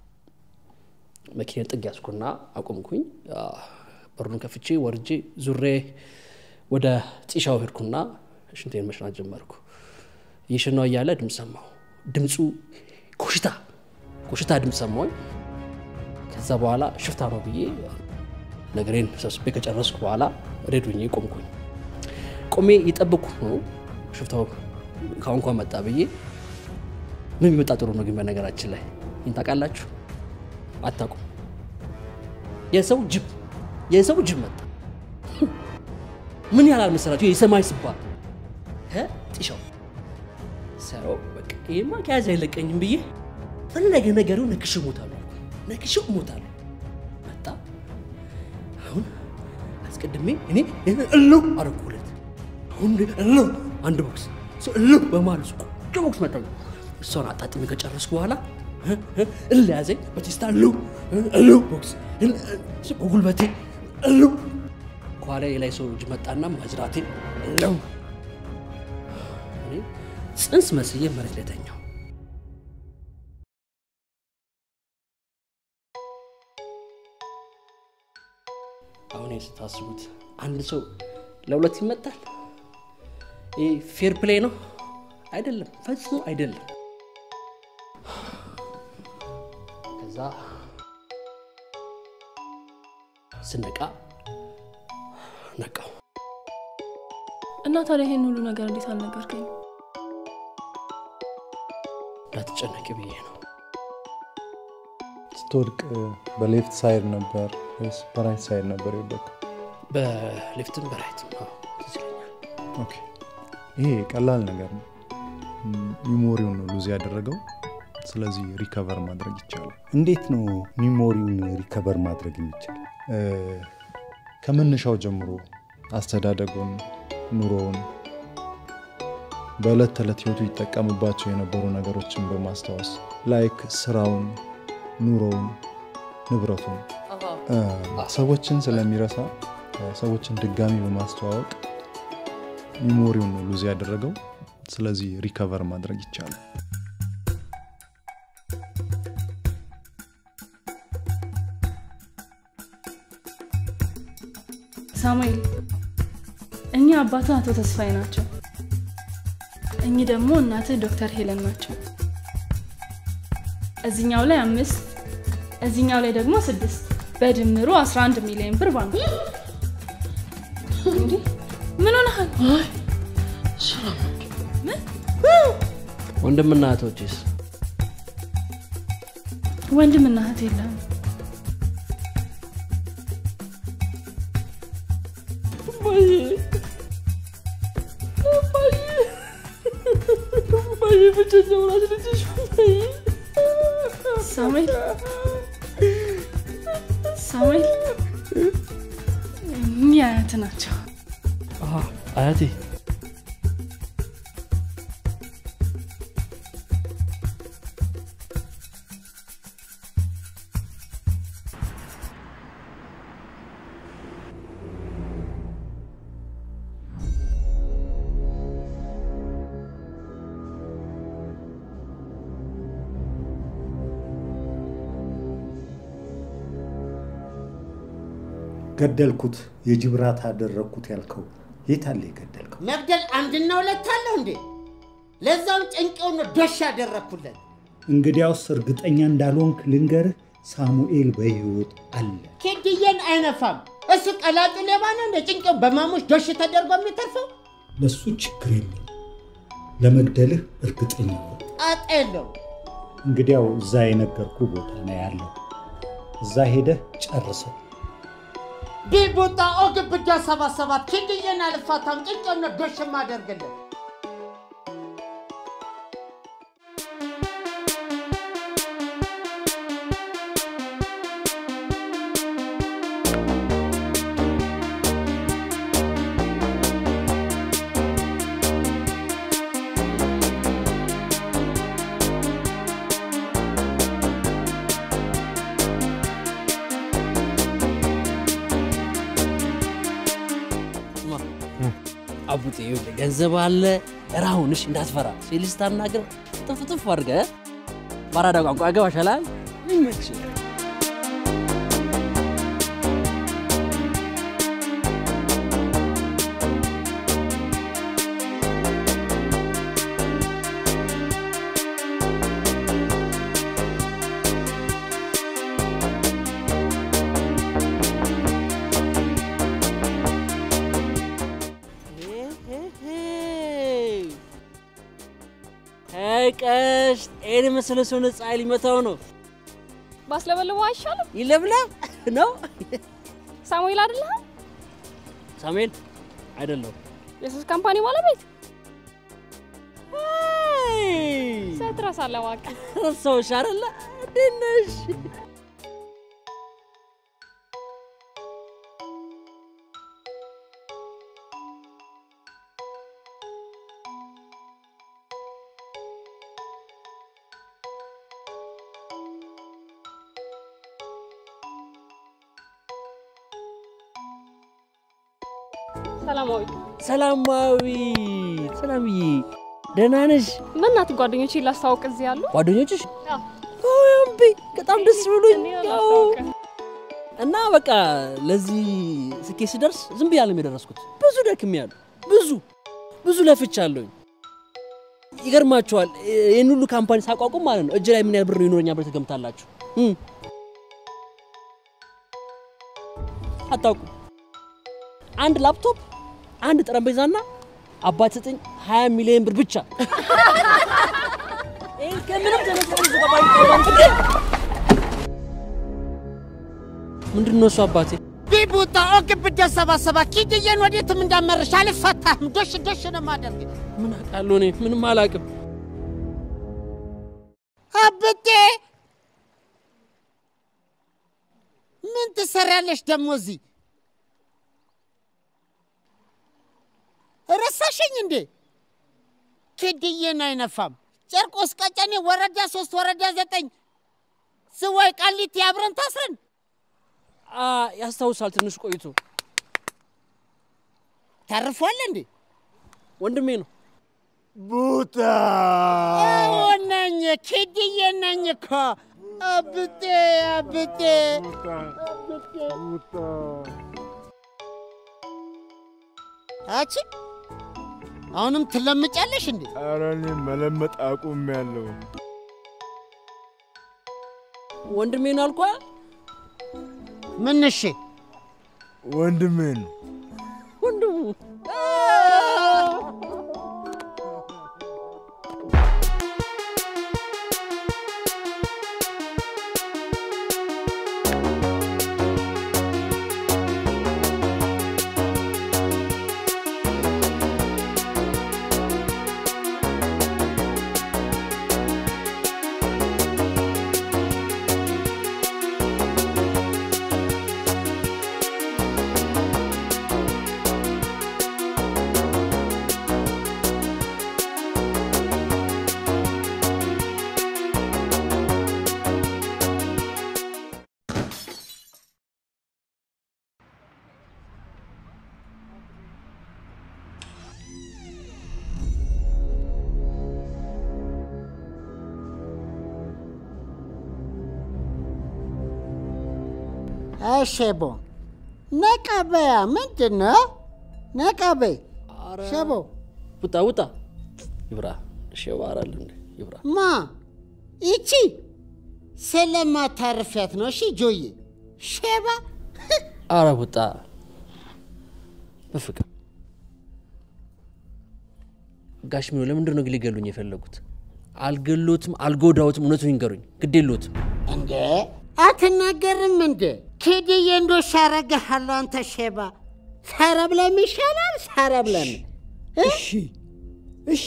[SPEAKER 4] መኪና ጥግ ያዝኩና አቆምኩኝ። በሩን ከፍቼ ወርጄ ዙሬ ወደ ጢሻው ሄድኩና ሽንቴን መሽናት ጀመርኩ። እየሸናው እያለ ድምፅ ሰማሁ። ድምፁ ኮሽታ ኮሽታ ድምፅ ሰማሁኝ። ከዛ በኋላ ሽፍታ ነው ብዬ ነገሬን ሰብስቤ ከጨረስኩ በኋላ ሬዱኝ ቆምኩኝ። ቆሜ እየጠበቅኩ ነው ሽፍታው ከአሁን መጣ ብዬ ምን ቢመጣ ጥሩ ነው ግን በነገራችን ላይ ይህን ታውቃላችሁ? አታውቁም? የሰው ጅብ የሰው ጅብ መጣ። ምን ያህል አልመሰላችሁ? የሰማይ ስባል ጢሻው ሰው በቃ ይሄማ ከያዘ አይለቀኝም ብዬ ፈለገ ነገሩ ነክሽ እሞታለሁ አልኩ። ነክሽ እሞታለሁ። መጣ። አሁን አስቀድሜ እኔ እለው አረኩለት። አሁን እለው አንድ ቦክስ እሱ እለው በማለት ቆንጆ ቦክስ መጣ። እሷን አጣጥሜ ከጨረስኩ በኋላ እል ያዘኝ በቴስታ እለው እለው ቦክስ እሱ በጉልበቴ እለው ከኋላ የላይ ሰው እጅ መጣና ማዝራቴ እለው እኔ ጽንስ መስዬ መሬት ላይ ተኛሁ። አሁን ይሄን ስታስቡት አንድ ሰው ለሁለት ይመጣል? ይህ ፌር ፕሌይ ነው? አይደለም፣ ፈጽሞ አይደለም። ከዛ ስነቃ ነቃው።
[SPEAKER 10] እና ታዲያ ይሄን ሁሉ ነገር እንዴት አልነገርከኝ?
[SPEAKER 4] እንዳትጨነቂ ብዬ ነው።
[SPEAKER 2] ስትወድቅ በሌፍት ሳይድ ነበር ወይስ በራይት ሳይድ ነበር የወደቅው?
[SPEAKER 4] በሌፍትም በራይትም አዎ፣ ትዝ ይለኛል።
[SPEAKER 2] ኦኬ፣ ይሄ ቀላል ነገር ነው። ሚሞሪውን ነው ሉዝ ያደረገው። ስለዚህ ሪከቨር ማድረግ ይቻላል።
[SPEAKER 12] እንዴት ነው ሚሞሪውን ሪከቨር ማድረግ የሚቻል?
[SPEAKER 2] ከመነሻው ጀምሮ አስተዳደጉን፣ ኑሮውን፣ በዕለት ተዕለት ህይወቱ ይጠቀምባቸው የነበሩ ነገሮችን በማስታወስ ላይክ ስራውን፣ ኑሮውን፣ ንብረቱን ሰዎችን ስለሚረሳ ሰዎችን ድጋሚ በማስተዋወቅ ሚሞሪውን ነው ሉዝ ያደረገው። ስለዚህ ሪከቨር ማድረግ ይቻላል።
[SPEAKER 10] ሳሙኤል፣ እኚህ አባትህ አቶ ተስፋዬ ናቸው። እኚህ ደግሞ እናትህ ዶክተር ሄለን ናቸው። እዚኛው ላይ አምስት እዚኛው ላይ ደግሞ ስድስት በድምሩ 11 ሚሊዮን ብር ባንክ። እንዴ ምን ሆነሃል?
[SPEAKER 4] ወንድምና እህቶችስ?
[SPEAKER 10] ወንድምና እህት የለም። ሳሙኤል ሳሙኤል እኚህ አያት ናቸው።
[SPEAKER 4] አያቴ
[SPEAKER 12] ገደልኩት፣ የጅብራት አደረግኩት ያልከው የት አለ የገደልከው?
[SPEAKER 1] መግደል አንድና ሁለት አለው እንዴ? ለዛውም ጭንቄውን ነው ዶሽ ያደረግኩለት።
[SPEAKER 12] እንግዲያውስ እርግጠኛ እንዳልሆንክ ልንገርህ፣ ሳሙኤል በህይወት አለ።
[SPEAKER 1] ኬድዬን አይነፋም። እሱ ቀላጩ ሌባ ነው እንደ ጭንቄው በማሙሽ ዶሽ ተደርጎ የሚተርፈው
[SPEAKER 12] ለሱ ችግር የለም። ለመግደልህ እርግጠኛ ነው።
[SPEAKER 1] ጣጣ የለው።
[SPEAKER 12] እንግዲያው እዛ የነገርኩ ቦታ ነው ያለው። እዛ ሄደህ ጨርሰው።
[SPEAKER 1] ቢቡጣ ኦግብዳ ሰባት ሰባት ኬድዬን አልፋታም። ጭንቄውን ነው ዶሽ የማደርግለት።
[SPEAKER 4] አቡጤ ይኸውልህ ገንዘብ አለ ራሁንሽ እንዳትፈራ ሲልህ ስታናግር ጥፍጥፍ አድርገህ በአራዳ ቋንቋ ያገባሻል ይመች ቀሽ ይህን የመሰለ ሰው ነፃ ሊመታው ነው።
[SPEAKER 14] ባስለበልበው አይሻልም?
[SPEAKER 4] ይለብለብ ነው።
[SPEAKER 14] ሳሙኤል አይደለህ?
[SPEAKER 4] ሳሙኤል አይደለሁም።
[SPEAKER 14] የሱስ ካምፓኒ ባለቤት ትረሳለህ እባክህ።
[SPEAKER 4] ረሳሁሽ አይደለ? እንዴት ነሽ?
[SPEAKER 14] ሰላማዊ
[SPEAKER 4] ሰላማዊ ሰላምዬ፣ ደህና ነሽ?
[SPEAKER 14] በእናትህ ጓደኞቼ ላስታውቅ እዚህ ያሉ
[SPEAKER 4] ጓደኞችሽ
[SPEAKER 14] አዎ።
[SPEAKER 4] እምቢ፣ በጣም ደስ ብሎኝ ያው እና በቃ ለዚህ ስኬት ስደርስ ዝም ብዬ አለም የደረስኩት። ብዙ ደክሜያለሁ፣ ብዙ ብዙ ለፍቻለሁኝ። ይገርማችኋል፣ ይህን ሁሉ ካምፓኒ ሳቋቁም ማለት ነው እጅ ላይ ምን ያህል ብር ይኖረኛል ብላችሁ ትገምታላችሁ? እም። አታውቁም። አንድ ላፕቶፕ፣ አንድ ጠረጴዛና አባት ሰጠኝ 20 ሚሊዮን ብር ብቻ። ይህን ከምንም ተነስተን ዝገባ ምንድን ነው እሱ አባቴ?
[SPEAKER 1] ቢቡታ ኦግ ብደ ሰባ ሰባ ኪድዬን ወዴትም እንዳመረሽ አልፈታህም። ዶሽ ዶሽ ነው ማደርግ
[SPEAKER 4] ምን አውቃለሁ እኔ ምንም አላውቅም።
[SPEAKER 1] አብጤ ምን ትሰሪያለሽ ደግሞ እዚህ? ረሳሽኝ እንዴ? ኪድዬን አይነፋም። ጨርቆስ ቀጨኔ ወረዳ ሶስት ወረዳ ዘጠኝ ዝዋይ ቃሊቲ አብረን ታስረን
[SPEAKER 4] አ ያስታውሳል። ትንሽ ቆይቶ
[SPEAKER 1] ተርፏል እንዴ?
[SPEAKER 4] ወንድሜ ነው።
[SPEAKER 6] ቡታ
[SPEAKER 1] አዎ ነኝ፣ ኪድዬ ነኝ እኮ አብጤ አብጤ አቺ አሁንም ትለምጫለሽ እንዴ?
[SPEAKER 6] ኧረ እኔ መለመጥ አቁሜያለሁ።
[SPEAKER 4] ወንድሜ ነው አልኳ።
[SPEAKER 1] ምን እሺ?
[SPEAKER 6] ወንድሜ ነው።
[SPEAKER 4] ወንድሙ
[SPEAKER 1] ሸቦ ነቃ በያ ምንድን ነው? ነቃ በይ ሸቦ።
[SPEAKER 4] ውጣ ውጣ። ይብራ ሼባ አራል እንዴ ይብራ።
[SPEAKER 1] ማ ይቺ ስለማታርፊያት ነው። እሺ ጆዬ ሼባ
[SPEAKER 4] አረ ውጣ። በፍቅር ጋሽ ሚሆ ለምንድን ነው ግን ሊገሉኝ የፈለጉት? አልገሎትም፣ አልጎዳዎትም። እውነቱን ይንገሩኝ። ግድ የለዎትም።
[SPEAKER 1] እንዴ አትናገርም እንዴ? ኬድዬ እንዶሽ አረግሃለሁ አንተ ሼባ። ሰረብለም ይሻላል ሰረብለም።
[SPEAKER 12] እሺ እሺ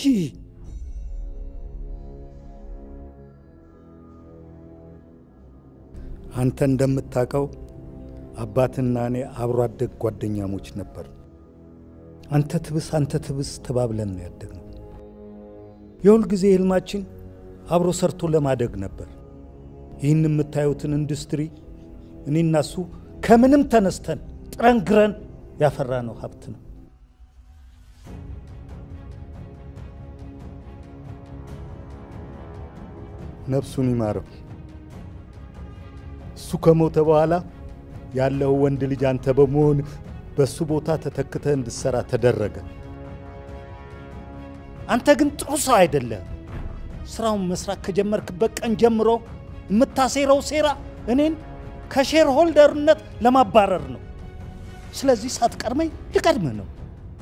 [SPEAKER 12] አንተ እንደምታውቀው አባትና እኔ አብሮ አደግ ጓደኛሞች ነበር። አንተ ትብስ አንተ ትብስ ተባብለን ነው ያደግነው። የሁል ጊዜ ህልማችን አብሮ ሰርቶ ለማደግ ነበር። ይህን የምታዩትን ኢንዱስትሪ እኔና እሱ ከምንም ተነስተን ጥረን ግረን ያፈራነው ሀብት ነው። ነፍሱን ይማረው። እሱ ከሞተ በኋላ ያለው ወንድ ልጅ አንተ በመሆን በሱ ቦታ ተተክተህ እንድትሰራ ተደረገ። አንተ ግን ጥሩ ሰው አይደለም። ስራውን መስራት ከጀመርክበት ቀን ጀምሮ የምታሴረው ሴራ እኔን ከሼር ሆልደርነት ለማባረር ነው። ስለዚህ ሳትቀድመኝ ልቀድምህ ነው።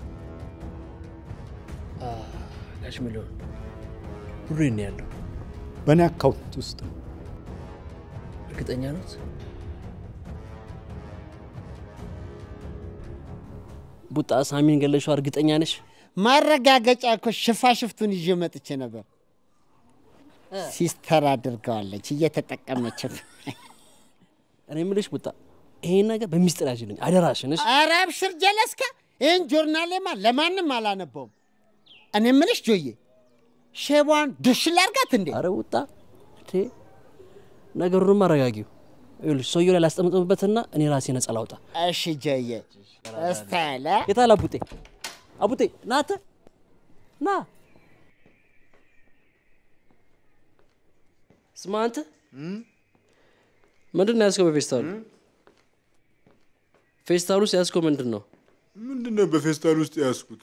[SPEAKER 4] ጋሽ ሚሊዮን ብሩ ነው ያለው።
[SPEAKER 12] በእኔ አካውንት ውስጥ ነው።
[SPEAKER 4] እርግጠኛ ኖት? ቡጣ ሳሚን ገለሽው እርግጠኛ ነሽ?
[SPEAKER 1] ማረጋገጫ እኮ ሽፋሽፍቱን ይዤ መጥቼ ነበር። ሲስተር አድርገዋለች እየተጠቀመችም።
[SPEAKER 4] እኔ የምልሽ ቡጣ ይሄን ነገር በሚስጥር ያዥልኝ አደራሽን። እሺ?
[SPEAKER 1] ኧረ አብሽር ጀለስካ፣ ይህን ጆርናሌማ ለማንም አላነበውም። እኔ የምልሽ ጆዬ ሼቧን ዱሽ ላርጋት እንዴ?
[SPEAKER 4] አረ ውጣ እንዴ! ነገሩንም አረጋጊው። ይኸውልሽ ሰውየው ላይ ላስጠምጥምበትና እኔ ራሴ ነጻ ላውጣ።
[SPEAKER 1] እሺ ጆዬ፣ እስታለ
[SPEAKER 4] የታል አቡጤ? አቡጤ ና አንተ ና። ስማ አንተ ምንድን ነው ያዝከው በፌስታሉ? ፌስታሉ ውስጥ ያዝከው ምንድን ነው?
[SPEAKER 6] ምንድን ነው በፌስታል ውስጥ ያዝኩት?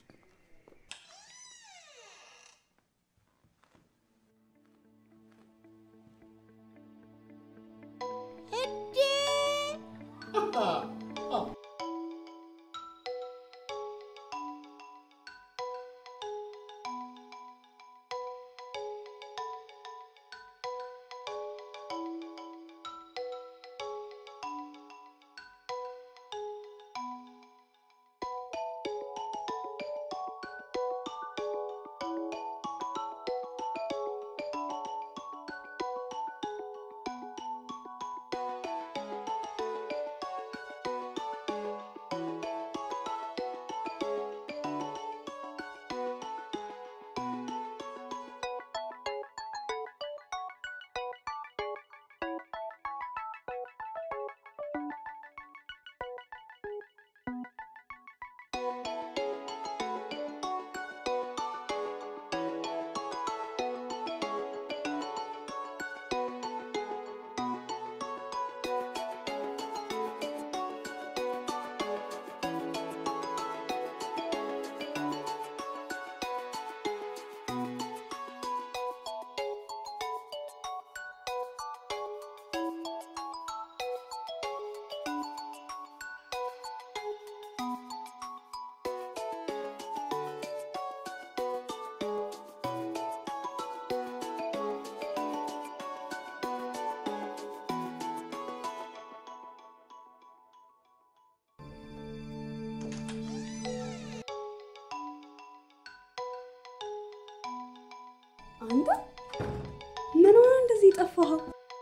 [SPEAKER 3] አንተ ምን ሆነ እንደዚህ ጠፋኸው?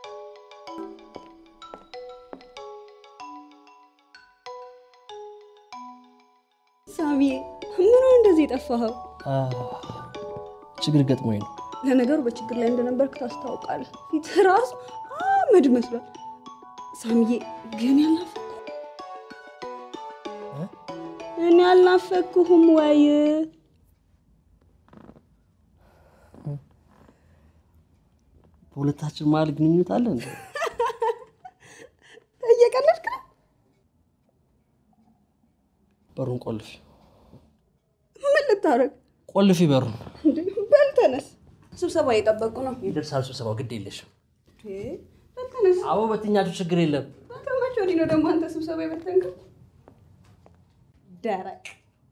[SPEAKER 3] ሳሚዬ ምን ሆነ እንደዚህ ጠፋኸው?
[SPEAKER 4] ችግር ገጥሞኝ ነው።
[SPEAKER 3] ለነገሩ በችግር ላይ እንደነበርክ ታስታውቃለህ። ፊት ራሱ አመድ መስሏል። ሳሚዬ ግን ያልናፈኩ እኔ ያልናፈኩህም ወይ?
[SPEAKER 4] በሁለታችን መሀል ግንኙነት አለ እንዴ?
[SPEAKER 3] እየቀለድክ ነው?
[SPEAKER 4] በሩን ቆልፊ፣
[SPEAKER 3] ምን ልታረግ?
[SPEAKER 4] ቆልፊ በሩን።
[SPEAKER 3] እንዴ በል ተነስ፣ ስብሰባ እየጠበቁ ነው።
[SPEAKER 4] ይደርሳል ስብሰባው፣ ግድ የለሽም።
[SPEAKER 3] እንዴ በል ተነስ።
[SPEAKER 4] አቦ በትኛችሁ ችግር የለም።
[SPEAKER 3] ከመቼ ወዲህ ነው ደግሞ አንተ ስብሰባ የበተንከው? ደረቅ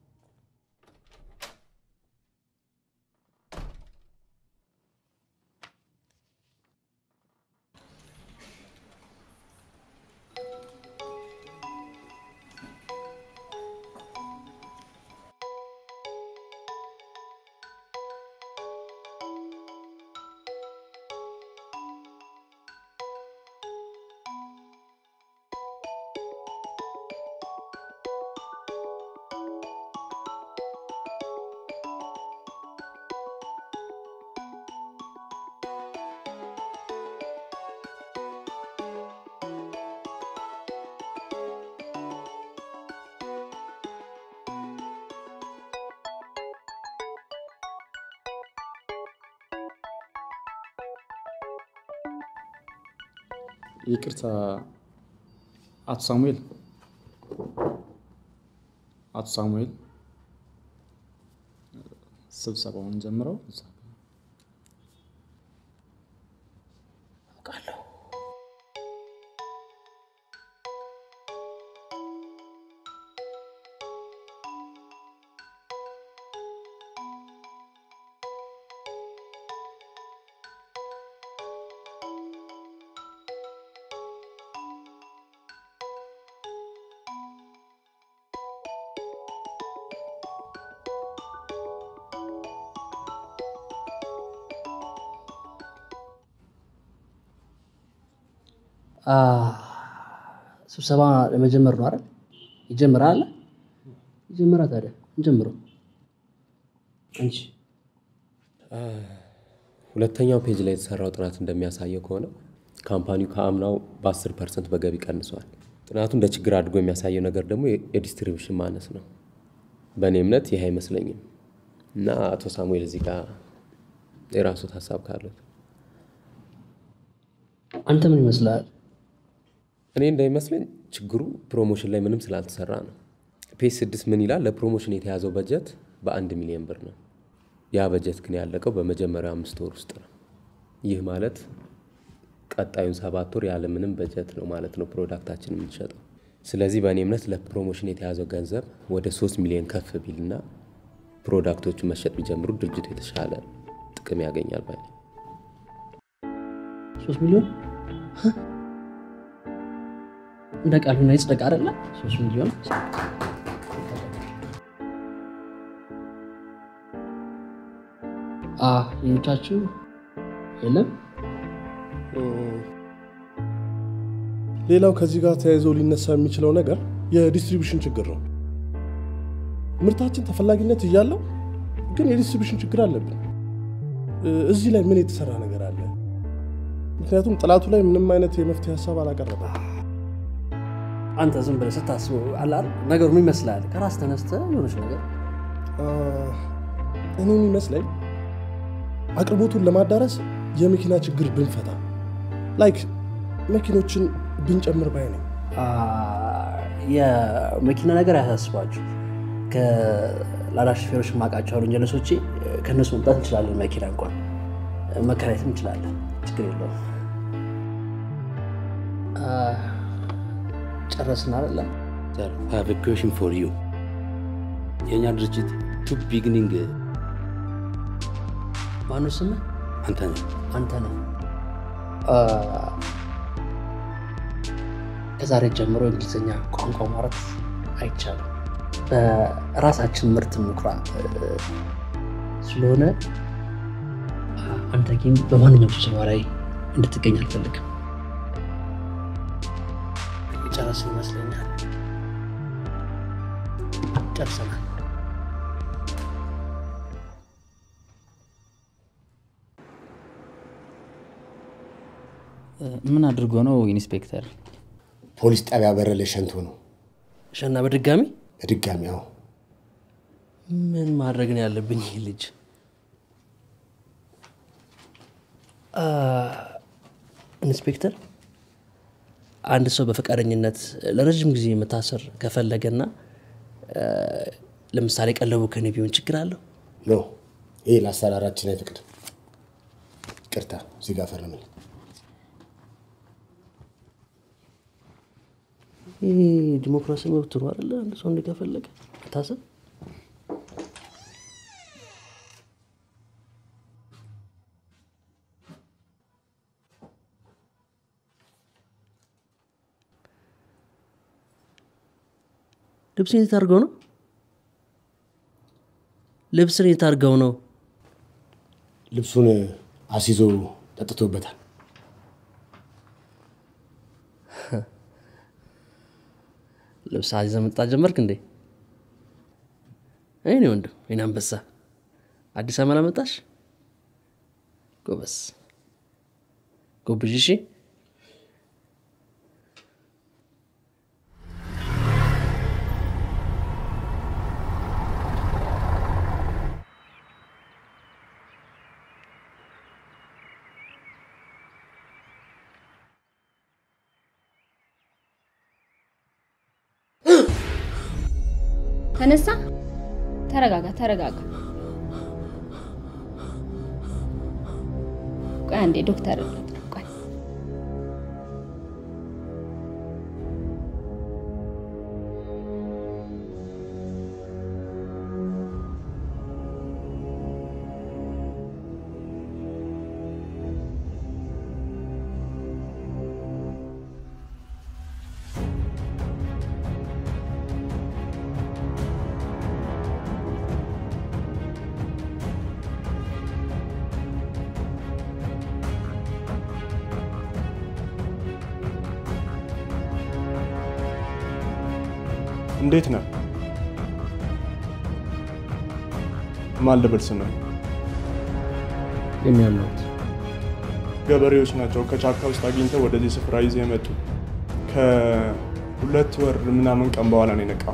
[SPEAKER 15] ይቅርታ አቶ ሳሙኤል፣ አቶ ሳሙኤል ስብሰባውን ጀምረው
[SPEAKER 4] አ፣ ስብሰባ ለመጀመር ነው አይደል? ይጀምራል። ይጀምራ ታዲያ እንጀምረው። አንቺ
[SPEAKER 16] ሁለተኛው ፔጅ ላይ የተሰራው ጥናት እንደሚያሳየው ከሆነ ካምፓኒው ከአምናው በ10 ፐርሰንት በገቢ ቀንሷል። ጥናቱ እንደ ችግር አድርጎ የሚያሳየው ነገር ደግሞ የዲስትሪቢሽን ማነስ ነው። በእኔ እምነት ይህ አይመስለኝም እና አቶ ሳሙኤል እዚህ ጋር የራሱት ሀሳብ ካሉት
[SPEAKER 4] አንተ ምን ይመስላል?
[SPEAKER 16] እኔ እንዳይመስለኝ ችግሩ ፕሮሞሽን ላይ ምንም ስላልተሰራ ነው። ፔጅ ስድስት ምን ይላል? ለፕሮሞሽን የተያዘው በጀት በአንድ ሚሊዮን ብር ነው። ያ በጀት ግን ያለቀው በመጀመሪያው አምስት ወር ውስጥ ነው። ይህ ማለት ቀጣዩን ሰባት ወር ያለ ምንም በጀት ነው ማለት ነው ፕሮዳክታችን የምንሸጠው። ስለዚህ በእኔ እምነት ለፕሮሞሽን የተያዘው ገንዘብ ወደ ሶስት ሚሊዮን ከፍ ቢልና ፕሮዳክቶቹን መሸጥ ቢጀምሩ ድርጅቱ የተሻለ ጥቅም ያገኛል ባይ ነኝ።
[SPEAKER 4] ሶስት ሚሊዮን እንደ ቃል ሆነ ይጽደቅ አይደለ? ሶስት ሚሊዮን አ ሌሎቻችሁ የለም።
[SPEAKER 17] ሌላው ከዚህ ጋር ተያይዞ ሊነሳ የሚችለው ነገር የዲስትሪቢሽን ችግር ነው። ምርታችን ተፈላጊነት እያለው ግን የዲስትሪቢሽን ችግር አለብን። እ፣ እዚህ ላይ ምን የተሰራ ነገር አለ? ምክንያቱም ጥናቱ ላይ ምንም አይነት የመፍትሄ ሀሳብ አላቀረበም።
[SPEAKER 4] አንተ ዝም ብለህ ስታስበው አለ አይደል? ነገሩ ምን ይመስላል? ከራስ ተነስተህ የሆነች ነገር
[SPEAKER 17] አ፣ እኔ የሚመስለኝ አቅርቦቱን ለማዳረስ የመኪና ችግር ብንፈታ ላይክ መኪኖችን ብንጨምር ባይ ነኝ።
[SPEAKER 4] አ፣ የመኪና ነገር አያሳስባችሁ። ከላዳ ሾፌሮች የማውቃቸው አሉ ጀለሶቼ፣ ከእነሱ መምጣት እንችላለን። መኪና እንኳን መከራየትም እንችላለን። ችግር የለውም። አ፣ ጨረስን አይደለ?
[SPEAKER 18] have a question for you የእኛ ድርጅት ቱ ቢግኒንግ
[SPEAKER 4] ማነው ስምህ?
[SPEAKER 18] አንተ ነህ።
[SPEAKER 4] አንተ ነህ። አ፣ ከዛሬ ጀምሮ እንግሊዝኛ ቋንቋ ማውራት አይቻልም። በራሳችን ምርት እንኩራ እ፣ ስለሆነ አ፣ አንተ ግን በማንኛውም ስብሰባ ላይ እንድትገኝ አልፈልግም። የጨረስን ይመስለኛል። ጨርሰናል።
[SPEAKER 8] ምን አድርጎ ነው ኢንስፔክተር?
[SPEAKER 19] ፖሊስ ጣቢያ በር ላይ ሸንቶ ነው።
[SPEAKER 4] ሸና በድጋሚ
[SPEAKER 19] በድጋሚ አዎ።
[SPEAKER 4] ምን ማድረግ ነው ያለብኝ? ይህ ልጅ አ፣ ኢንስፔክተር፣ አንድ ሰው በፈቃደኝነት ለረዥም ጊዜ መታሰር ከፈለገና አ፣ ለምሳሌ ቀለቡ ከኔ ቢሆን ችግር አለው?
[SPEAKER 19] ኖ ይህ ለአሰራራችን አይፈቅድም። ቅርታ እዚህ ጋር ፈርምልኝ።
[SPEAKER 4] ይህ ዲሞክራሲ መብት ነው አይደለ? አንድ ሰው እንዲህ ከፈለገ መታሰር ልብስን የት አድርገው ነው? ልብስን የት አድርገው ነው?
[SPEAKER 19] ልብሱን አስይዞ ጠጥቶበታል።
[SPEAKER 4] ልብስ አዚዘ መጣ ጀመርክ እንዴ? እኔ ወንድም እኔ አንበሳ አዲስ አበባ ላመጣሽ ጎበስ ጎብዥ። እሺ
[SPEAKER 3] ተነሳ። ተረጋጋ፣ ተረጋጋ። ቆይ አንዴ ዶክተር ልጥራ። ቆይ
[SPEAKER 17] እንዴት ነህ? ማን ልበል ስምህ?
[SPEAKER 4] የሚያምኑት
[SPEAKER 17] ገበሬዎች ናቸው ከጫካ ውስጥ አግኝተው ወደዚህ ስፍራ ይዘው የመጡ። ከሁለት ወር ምናምን ቀን በኋላ ነው የነቃው።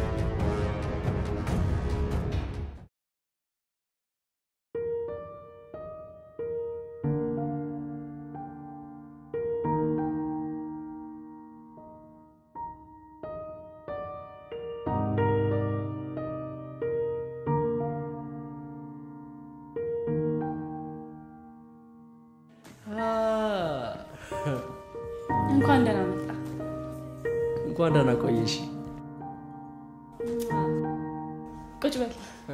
[SPEAKER 10] እንኳን ደህና መጣ።
[SPEAKER 4] እንኳን ደህና ቆየሽ።
[SPEAKER 10] ቁጭ በል።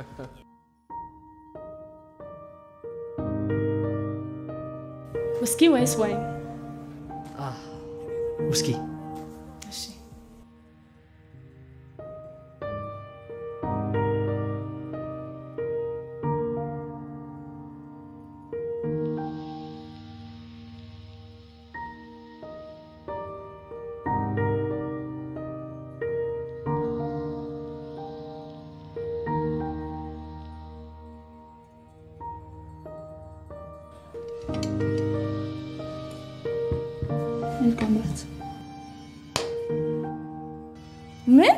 [SPEAKER 10] ውስኪ ወይስ ዋይን?
[SPEAKER 4] ውስኪ
[SPEAKER 10] እሺ። መልካም ራት። ምን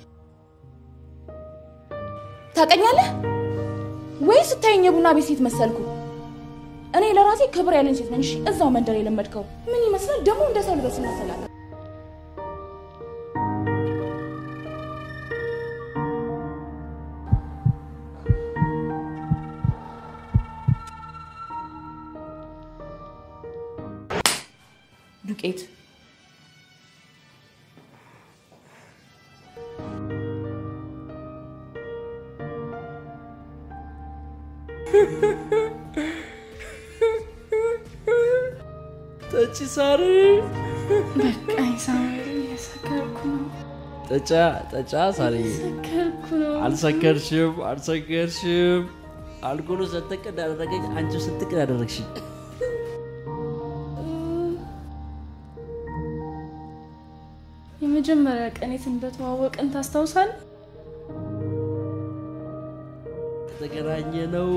[SPEAKER 10] ታውቀኛለህ ወይ? ስታየኝ የቡና ቤት ሴት መሰልኩ? እኔ ለራሴ ክብር ያለኝ ሴት ነኝ። እሺ፣ እዛው መንደር የለመድከው ምን ይመስላል ደግሞ? እንደ ሰው ልበስ ይመስላል። ዱቄት
[SPEAKER 4] ጠጪ ሳሪ።
[SPEAKER 10] በቃኝ ሳሙኤል፣ እየሰከርኩ ነው።
[SPEAKER 4] ጠጫ ጠጫ ሳሪ።
[SPEAKER 10] እየሰከርኩ ነው።
[SPEAKER 4] አልሰከርሽም፣ አልሰከርሽም። አልኮሉ ሰተቅ እንዳደረገኝ አንቺ ስትቅ ያደረግሽኝ።
[SPEAKER 10] የመጀመሪያ ቀን የት እንደተዋወቅን ታስታውሳለህ?
[SPEAKER 4] የተገናኘ ነው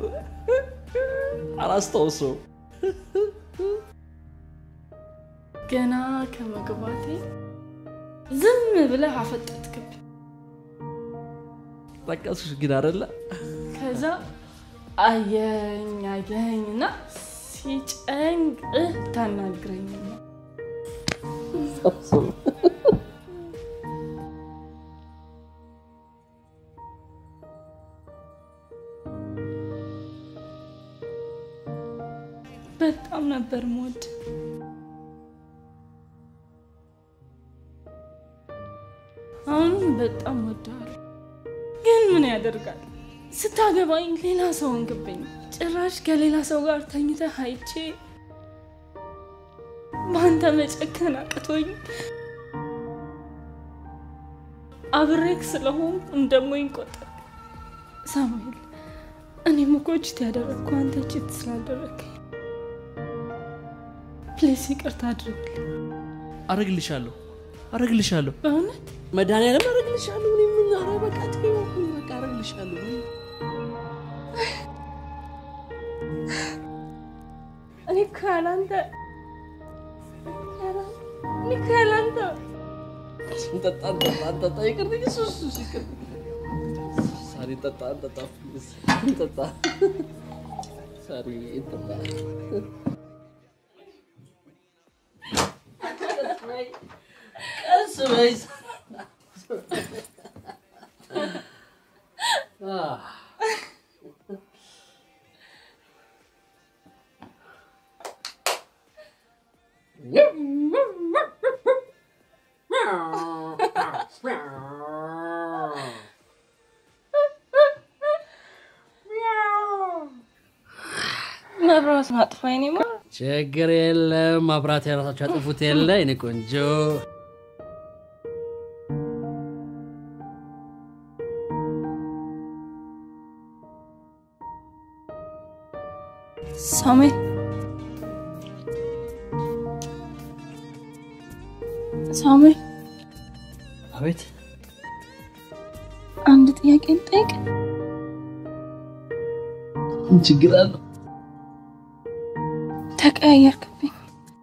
[SPEAKER 4] አላስታውሰው።
[SPEAKER 10] ገና ከመግባቴ ዝም ብለህ አፈጠጥክብኝ።
[SPEAKER 4] ጠቀስሽ ግን አይደለ?
[SPEAKER 10] ከዛ አየኝ አየኝ እና ሲጨንቅህ ታናግረኝ ነው። በጣም ነበር ሞድ አሁንም በጣም ወደዋለሁ። ግን ምን ያደርጋል ስታገባኝ ሌላ ሰው እንግብኝ ጭራሽ ከሌላ ሰው ጋር ተኝተህ አይቼ በአንተ መጨከን አቅቶኝ አብሬክ ስለሆን እንደሞኝ ቆጠር ሳሙኤል፣ እኔም እኮ ችት ያደረግኩ አንተ ችት ስላደረግከኝ ፕሊስ ይቅርታ አድርግልኝ።
[SPEAKER 4] አረግልሻለሁ፣ አረግልሻለሁ፣
[SPEAKER 10] በእውነት
[SPEAKER 4] መድኃኒዓለም አረግልሻለሁ። እኔ ምን ኧረ በቃ ተይው፣ በቃ አረግልሻለሁ።
[SPEAKER 10] እኔ እኮ ያላንተ እኔ እኮ ያላንተ
[SPEAKER 4] እንጠጣ እንጠጣ እንጠጣ፣ ይቅርብኝ፣ እሱ እሱ እሱ ይቅርብኝ። ሳሪ እንጠጣ እንጠጣ፣ ፕሊዝ እንጠጣ፣ ሳሪ እንጠጣ። ቀስ በይ
[SPEAKER 10] መብራት ማጥፋ የኔ ማ
[SPEAKER 4] ችግር የለም። ማብራት የራሳቸው ያጥፉት የለ የኔ ቆንጆ።
[SPEAKER 10] ሳሙኤል ሳሙኤል
[SPEAKER 4] አቤት
[SPEAKER 10] ጥያቄ ልጠይቅ?
[SPEAKER 4] ምን ችግር አለው?
[SPEAKER 10] ተቀያየርክብኝ።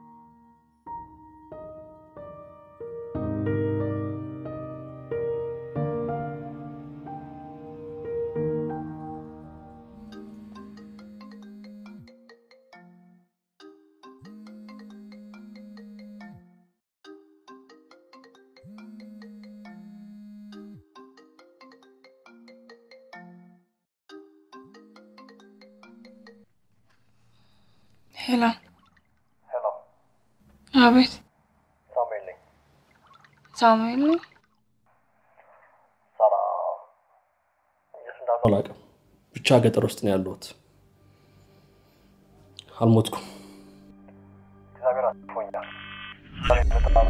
[SPEAKER 10] ሄሎ አቤት
[SPEAKER 20] ሳሙኤል ነኝ።
[SPEAKER 10] ሳሙኤል ነኝ።
[SPEAKER 20] ሰላም። የት እንዳሉ
[SPEAKER 4] አላውቅም። ብቻ ገጠር ውስጥ ነው ያለሁት። አልሞትኩም።
[SPEAKER 20] እግዚአብሔር አስፎኛል። ዛሬ በጣም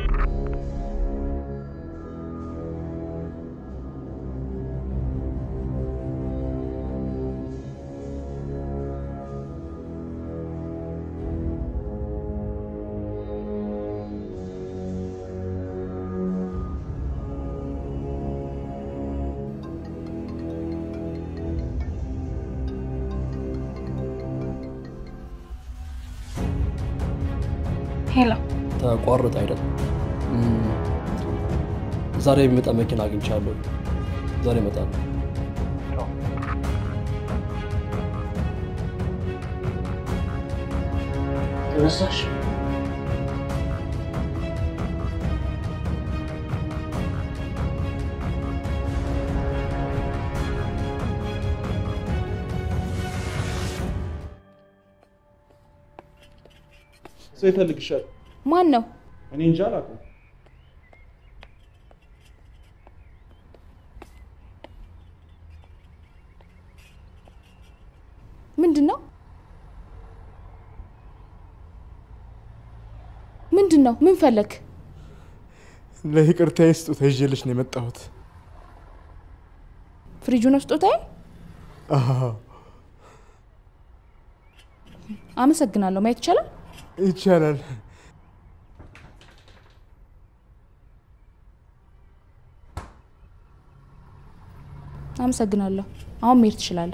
[SPEAKER 10] ሄሎ
[SPEAKER 4] ተቋርጥ አይደል? እም፣ ዛሬ የሚመጣ መኪና አግኝቻለሁ። ዛሬ እመጣለሁ። ተነሳሽ?
[SPEAKER 17] ሰው ይፈልግሻል።
[SPEAKER 10] ማን ነው?
[SPEAKER 17] እኔ እንጃ አላውቅም።
[SPEAKER 10] ምንድን ነው? ምንድን ነው? ምን ፈለግ?
[SPEAKER 6] ለይቅርታዬ ስጦታ ይዤልሽ ነው የመጣሁት።
[SPEAKER 10] ፍሪጁ ነው ስጦታዬ?
[SPEAKER 6] አዎ፣
[SPEAKER 10] አመሰግናለሁ። ማየት ይቻላል?
[SPEAKER 6] ይቻላል።
[SPEAKER 10] አመሰግናለሁ። አሁን መሄድ ትችላለህ።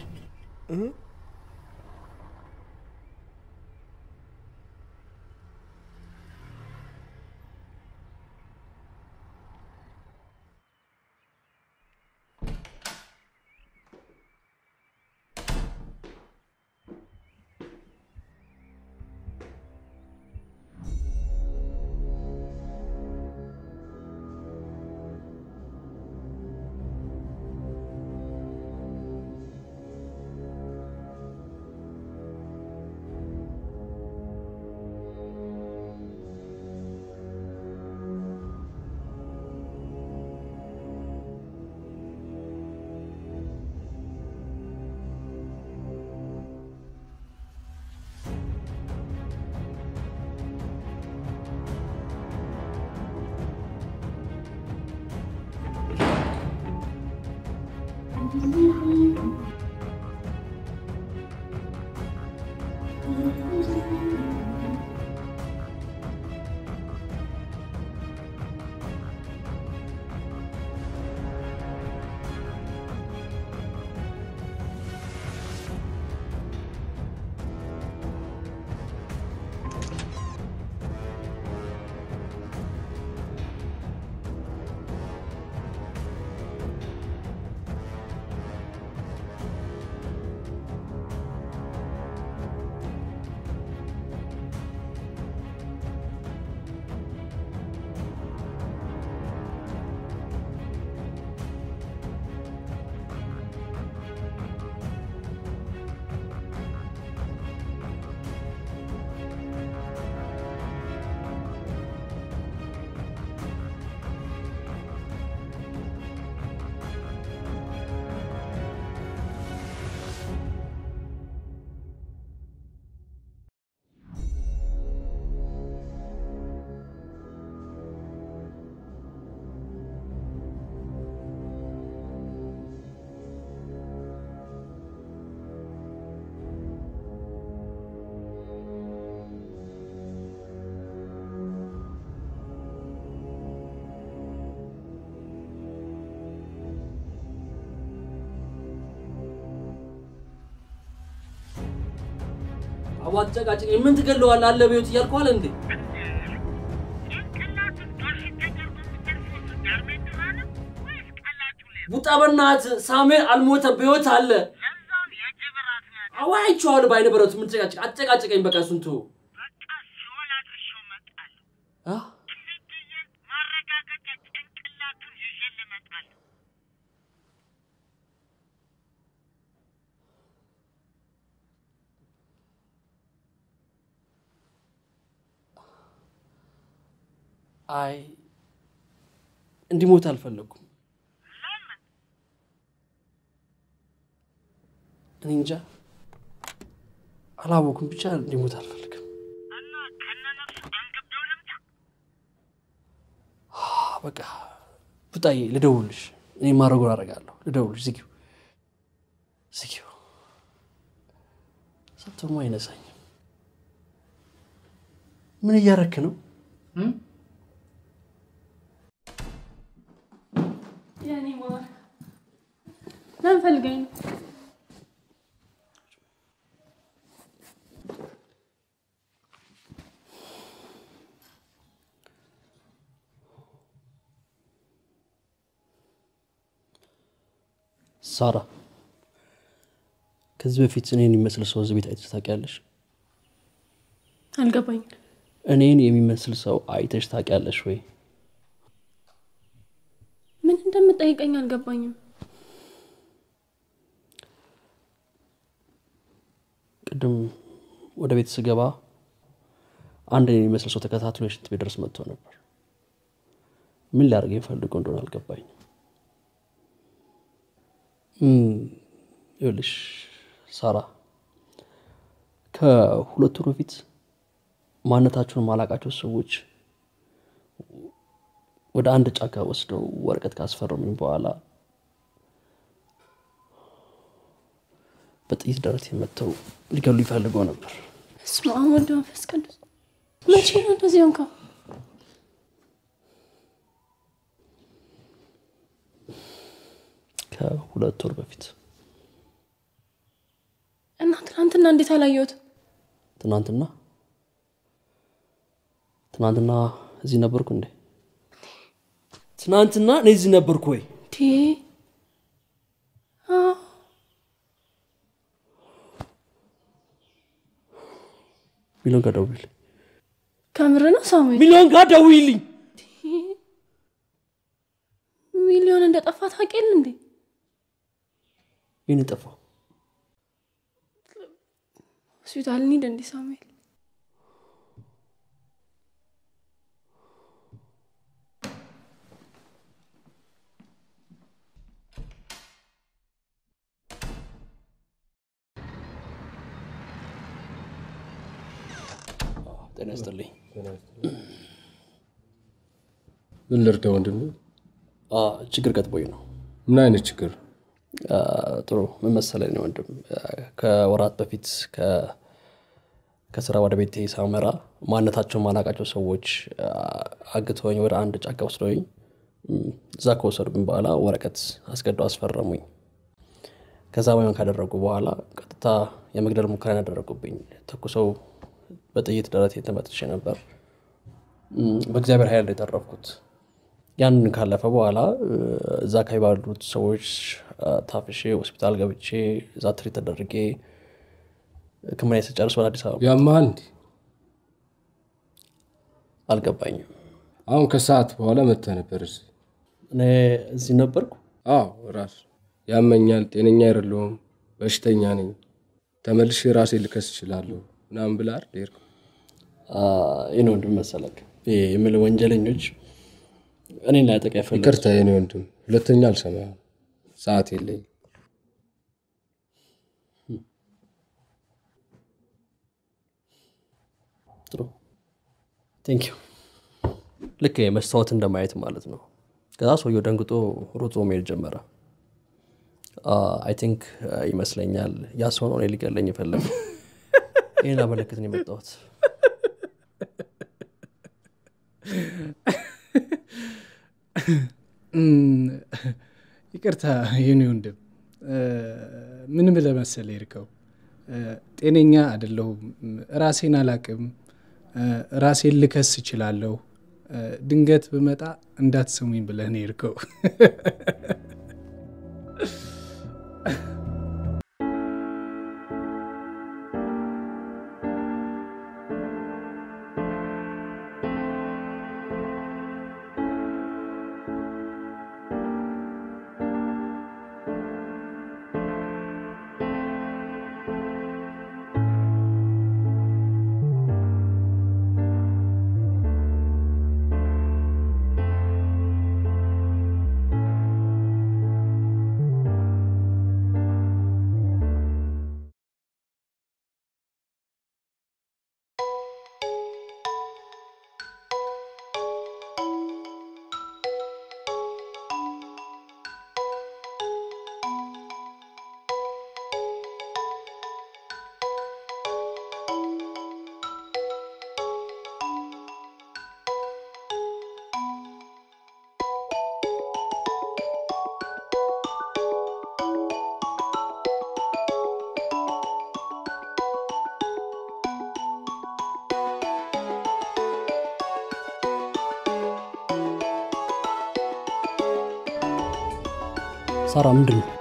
[SPEAKER 4] አቧ አትጨቃጭቀኝ። ምን ትገለዋለህ? አለ በሕይወት እያልኩ አለ እንዴ? ቡጣ በእናትህ ሳሙኤል አልሞተም፣ በሕይወት አለ። አዋ አይቼዋለሁ በዓይነ ብረቱ። ምን ትጨቃጭቅ? አትጨቃጭቀኝ። በቃ እሱን ተወው። አ? አይ እንዲሞት አልፈለጉም። እኔ እንጃ አላወኩም። ብቻ እንዲሞት አልፈልግም። በቃ ቡጣዬ ልደውልሽ። እኔ ማድረጉን አደርጋለሁ። ልደውልሽ። ዝጊው ዝጊው። ሰብተሞ አይነሳኝም። ምን እያረክ ነው?
[SPEAKER 14] የኔ ማር ለምን ፈልገኝ ነው?
[SPEAKER 4] ሳራ ከዚህ በፊት እኔን የሚመስል ሰው እዚህ ቤት አይተሽ ታውቂያለሽ?
[SPEAKER 14] አልገባኝም።
[SPEAKER 4] እኔን የሚመስል ሰው አይተሽ ታውቂያለሽ ወይ?
[SPEAKER 14] ምን እንደምጠይቀኝ አልገባኝም።
[SPEAKER 4] ቅድም ወደ ቤት ስገባ አንድ እኔን የሚመስል ሰው ተከታትሎ የሽንት ቤት ድረስ መጥቶ ነበር። ምን ሊያደርገኝ ፈልጎ እንደሆነ አልገባኝም። እም፣ ይኸውልሽ ሳራ ከሁለት ወር በፊት ማንነታቸውን ማላቃቸው ሰዎች ወደ አንድ ጫካ ወስደው ወረቀት ካስፈረሙኝ በኋላ በጥይት ደረት መጥተው ሊገሉ ይፈልገው ነበር።
[SPEAKER 14] በስመ አብ ወወልድ ወመንፈስ ቅዱስ። መቼ ነው እንደዚህ ሆንከው?
[SPEAKER 4] ከሁለት ወር በፊት
[SPEAKER 14] እና ትናንትና እንዴት አላየሁትም?
[SPEAKER 4] ትናንትና ትናንትና እዚህ ነበርኩ እንዴ? ትናንትና እኔ እዚህ ነበርኩ ወይ?
[SPEAKER 14] ቴ አዎ፣
[SPEAKER 4] ሚሊዮን ጋር ደውይልኝ።
[SPEAKER 14] ከምር ነው ሳሙኤል?
[SPEAKER 4] ሚሊዮን ጋር ደውይልኝ።
[SPEAKER 14] ሚሊዮን እንደጠፋ ታውቅ የለ እንዴ?
[SPEAKER 4] ይህን ጠፋው
[SPEAKER 14] ሆስፒታል እንሂድ እንዴ ሳሙኤል?
[SPEAKER 4] ጤና ይስጥልኝ።
[SPEAKER 16] ምን ልርዳ ወንድሜ?
[SPEAKER 4] አ፣ ችግር ገጥሞኝ ነው።
[SPEAKER 16] ምን አይነት ችግር?
[SPEAKER 4] አ፣ ጥሩ ምን መሰለኝ ነው ወንድም፣ አ፣ ከወራት በፊት ከ- ከስራ ወደ ቤቴ ሳመራ ማንነታቸውን ማላቃቸው ሰዎች አ፣ አግተውኝ ወደ አንድ ጫካ ወስደውኝ እም፣ እዛ ከወሰዱኝ በኋላ ወረቀት አስገድደው አስፈረሙኝ። ከዛ ወይም ካደረጉ በኋላ ቀጥታ የመግደል ሙከራ ያደረጉብኝ። ተኩሰው በጥይት ደረቴ ተመትቼ ነበር። እም፣ በእግዚአብሔር ኃይል ነው የተረፍኩት። ያንን ካለፈ በኋላ እ፣ እዛ አካባቢ ባሉት ሰዎች አ፣ ታፍሼ ሆስፒታል ገብቼ እዛ ትሪት ተደርጌ ሕክምና ስጨርስ ወደ አዲስ አበባ
[SPEAKER 16] ያማል እንዲ
[SPEAKER 4] አልገባኝም።
[SPEAKER 16] አሁን ከሰዓት በኋላ መጥተህ ነበር እዚህ።
[SPEAKER 4] እኔ እዚህ ነበርኩ።
[SPEAKER 16] አዎ ራስ ያመኛል፣ ጤነኛ አይደለሁም፣ በሽተኛ ነኝ፣ ተመልሼ ራሴ ልከስ እችላለሁ ምናምን ብለህ አይደል የሄድከው?
[SPEAKER 4] ይህን ወንድም መሰለክ ይሄ የምልህ ወንጀለኞች እኔን ላይ ጠቃ ይፈልግ
[SPEAKER 16] ይቅርታ የኔ ወንድም፣ ሁለተኛ አልሰማህም። ሰዓት የለኝም።
[SPEAKER 4] ጥሩ ቴንክ ዩ። ልክ መስታወት እንደማየት ማለት ነው። ከዛ ሰውየው ደንግጦ ሮጦ መሄድ ጀመረ። አይ ቲንክ ይመስለኛል ያ ሰው ነው እኔ ሊገለኝ የፈለገ። ይህን ላመለክት ነው የመጣሁት።
[SPEAKER 21] እም፣ ይቅርታ የኔ ወንድም እ፣ ምን ብለህ መሰለህ የሄድከው ጤነኛ አይደለሁም፣ ራሴን አላቅም፣ ራሴን ልከስ እችላለሁ። ድንገት ብመጣ እንዳትሰሙኝ ብለህ ነው የሄድከው።
[SPEAKER 4] ሳራ ምንድን ነው?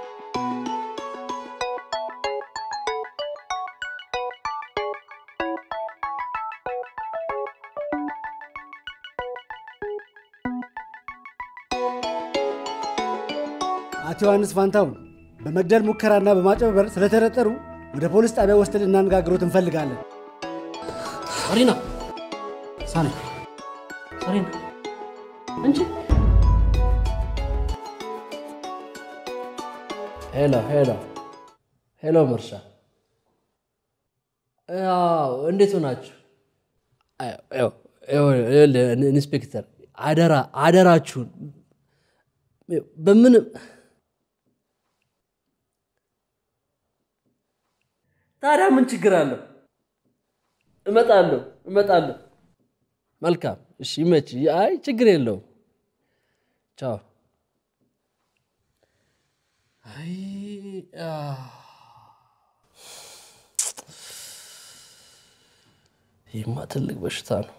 [SPEAKER 22] አቶ ዮሐንስ ፋንታውን በመግደል ሙከራና በማጭበርበር ስለተጠረጠሩ ወደ ፖሊስ ጣቢያ ወስደን እናነጋግሮት እንፈልጋለን።
[SPEAKER 4] ሳሪና ሳሪ ሳሪና አንቺ ሄሎ ሄሎ ሄሎ መርሻ ያው እንዴት ሆናችሁ? ያው ይኸውልህ ኢንስፔክተር አደራ አደራችሁን በምንም ታዲያ ምን ችግር አለው? እመጣለሁ እመጣለሁ። መልካም እሺ፣ ይመች። አይ ችግር የለውም። ቻው። አይ ይህማ ትልቅ በሽታ ነው።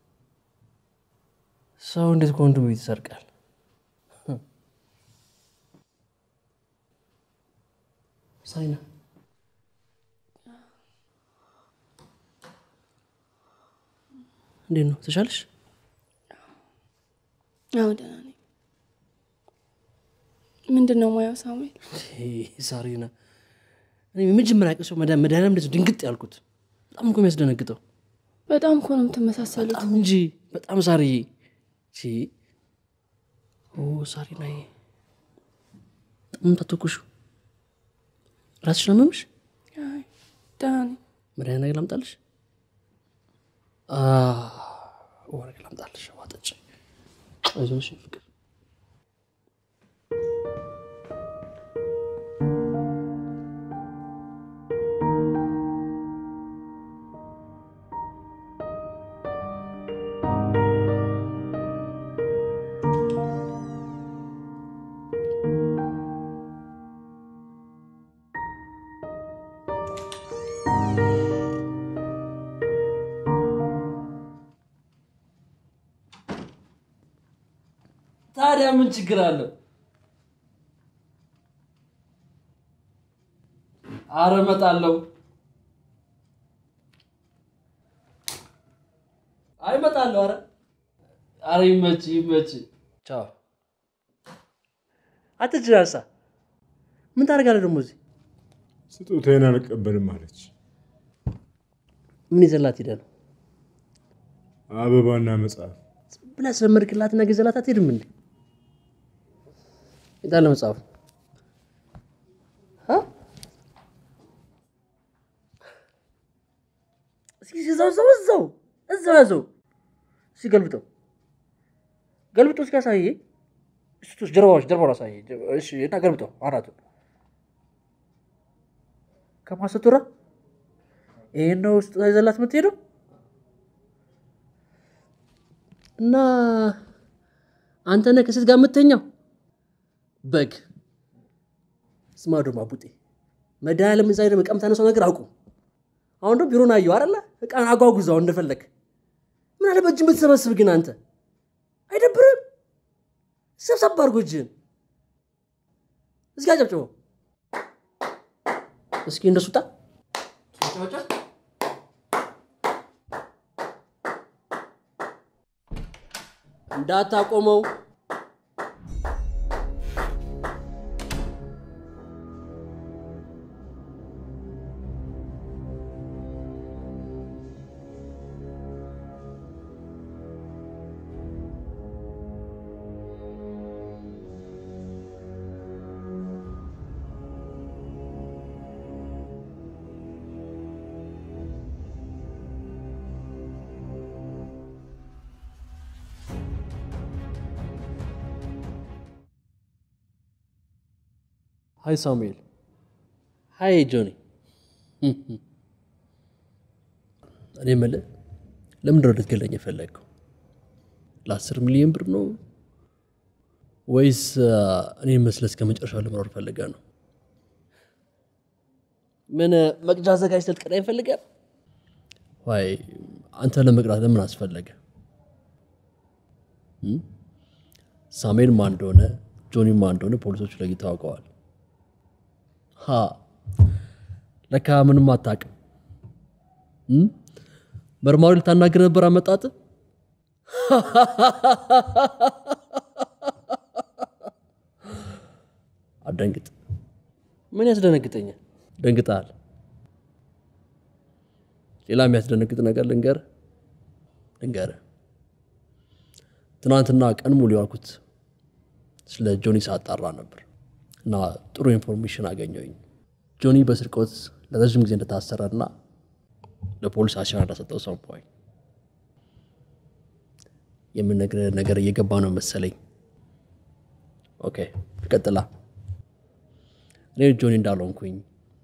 [SPEAKER 4] ሰው እንዴት ከወንድሙ ቤት ይሰርቃል? ሳይና እንዴት ነው? ተሻለሽ?
[SPEAKER 14] አዎ ደህና ነኝ። ምንድን ነው ሙያው ሳሙኤል?
[SPEAKER 4] ሳሪና እኔ የመጀመሪያ ቀን ሰው መድኃኒዓለም እንደዚህ ድንግጥ ያልኩት በጣም እኮ የሚያስደነግጠው
[SPEAKER 14] በጣም እኮ ነው የምትመሳሰሉት።
[SPEAKER 4] በጣም እንጂ በጣም ሳርዬ። ቺ ኦ ሳሪናዬ በጣም ታተኩሹ ራስሽ ነው የሚያምሽ?
[SPEAKER 14] አይ ደህና ነኝ።
[SPEAKER 4] መድኃኒት ነገር ላምጣልሽ? ወረቀ ላምጣልሽ። ውሃ ጠጪ። አይዞሽ ፍቅር ታዲያ ምን ችግር አለው? አረ እመጣለሁ። አይ እመጣለሁ። አረ አረ ይመች ይመች። ቻው። አትጅራሳ ምን ታደርጋለህ ደግሞ እዚህ?
[SPEAKER 6] ስጦታዬን አልቀበልም አለች።
[SPEAKER 4] ምን ይዘላት ሄደ ነው?
[SPEAKER 6] አበባና መጽሐፍ
[SPEAKER 4] ብላ ስለመድክላትና ገዘላት አትሄድም እንዴ? የታለ መጽሐፉ? አ? እስኪ እዛው እዛው እዛው እዛው ያዘው። እስኪ ገልብጠው ገልብጠው እስኪ አሳየ። እስኪ ጀርባዎች ጀርባውን አሳየ። እሺ እና ገልብጠው አናቱን ከማሰቱራ ይሄን ነው ስጦታ ይዘላት የምትሄደው እና አንተ ነህ ከሴት ጋር የምተኛው በግ ስማ ደግሞ አቡጤ መድኃኒዓለም እዛ ሄደህ መቀምታ ነሰው ነገር አውቁ አሁን ደግሞ ቢሮን አየሁ አይደለ? እቃን አጓጉዛው እንደፈለግ። ምን አለ በእጅ የምትሰበስብ ግን አንተ አይደብርም? ሰብሰብ አድርጎ እጅህን እስኪ አጨብጭበው እስኪ እንደሱ ጣ እንዳታቆመው ሀይ ሳሙኤል ሀይ ጆኒ እኔ የምልህ ለምንድን ነው ልትገለኝ የፈለግከው ለአስር ሚሊዮን ብር ነው ወይስ እኔ መስለህ እስከ መጨረሻው ለመኖር ፈልገህ ነው ምን መቅጃ አዘጋጅተህ ልትቀጣኝ ፈልገህ ዋይ አንተ ለመቅጣት ለምን አስፈለገ እም? ሳሙኤል ማን እንደሆነ ጆኒ ማን እንደሆነ ፖሊሶቹ ለይተው አውቀዋል ሀ ለካ ምንም አታውቅም እም? መርማሪ ልታናግር ነበር አመጣጥ አደንግጥ ምን ያስደነግጠኛል ደንግጠሃል ሌላ የሚያስደነግጥ ነገር ልንገር ልንገር ትናንትና ቀን ሙሉ ያልኩት ስለ ጆኒ ሳጣራ ነበር እና ጥሩ ኢንፎርሜሽን አገኘሁኝ ጆኒ በስርቆት ለረዥም ጊዜ እንደታሰረ እና ለፖሊስ አሻራ እንደሰጠው ሰማሁኝ የምነግርህ ነገር እየገባ ነው መሰለኝ ኦኬ ቀጥላ እኔ ጆኒ እንዳልሆንኩኝ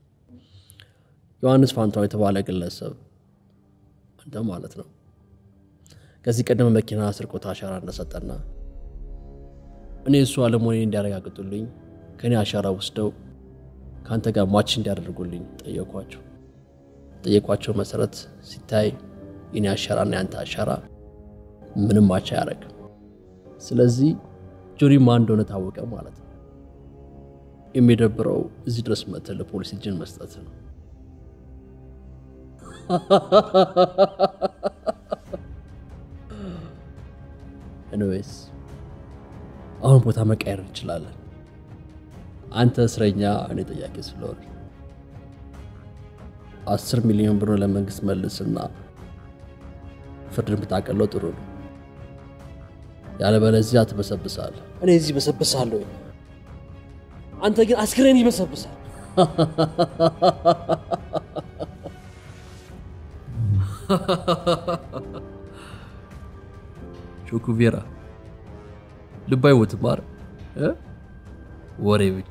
[SPEAKER 4] ዮሐንስ ፋንታው የተባለ ግለሰብ አንተ ማለት ነው ከዚህ ቀደም መኪና ስርቆት አሻራ እንደሰጠና እኔ እሱ አለመሆኔን እንዲያረጋግጡልኝ ከእኔ አሻራ ወስደው ከአንተ ጋር ማች እንዲያደርጉልኝ ጠየኳቸው ጠየቋቸው መሰረት ሲታይ የኔ አሻራና የአንተ አሻራ ምንም ማች አያደርግም ስለዚህ ጆኒ ማን እንደሆነ ታወቀ ማለት ነው የሚደብረው እዚህ ድረስ መጥተህ ለፖሊስ እጅን መስጠት ነው ኤኒዌይስ አሁን ቦታ መቀየር እንችላለን አንተ እስረኛ እኔ ጠያቂ ስለሆነ አስር ሚሊዮን ብር ለመንግስት መልስና ፍርድን ብታቀለው ጥሩ ነው ያለበለዚያ ትበሰብሳል እኔ እዚህ በሰብሳለሁ አንተ ግን አስክሬን ይበሰብሳል ቾኩቬራ ልብ አይሞትም አይደል እ? ወሬ ብቻ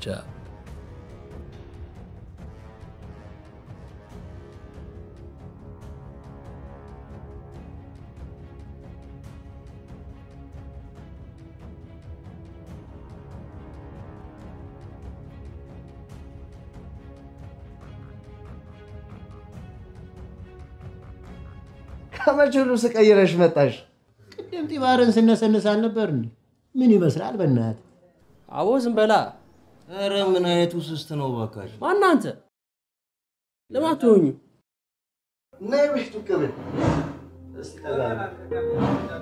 [SPEAKER 5] ከመቼ ልብስ ቀይረሽ መጣሽ? ቅድም ጢባርን ስነሰንስ አልነበር እንዴ? ምን ይመስላል በእናትህ?
[SPEAKER 4] አቦ ዝም በላ
[SPEAKER 5] ኧረ ምን አይነት ውስስት ነው ባካሽ።
[SPEAKER 4] ማን አንተ ለምን አትሆኙ
[SPEAKER 5] ነይ ብሽቱ ቅብል እስቲ ጠጋ በል።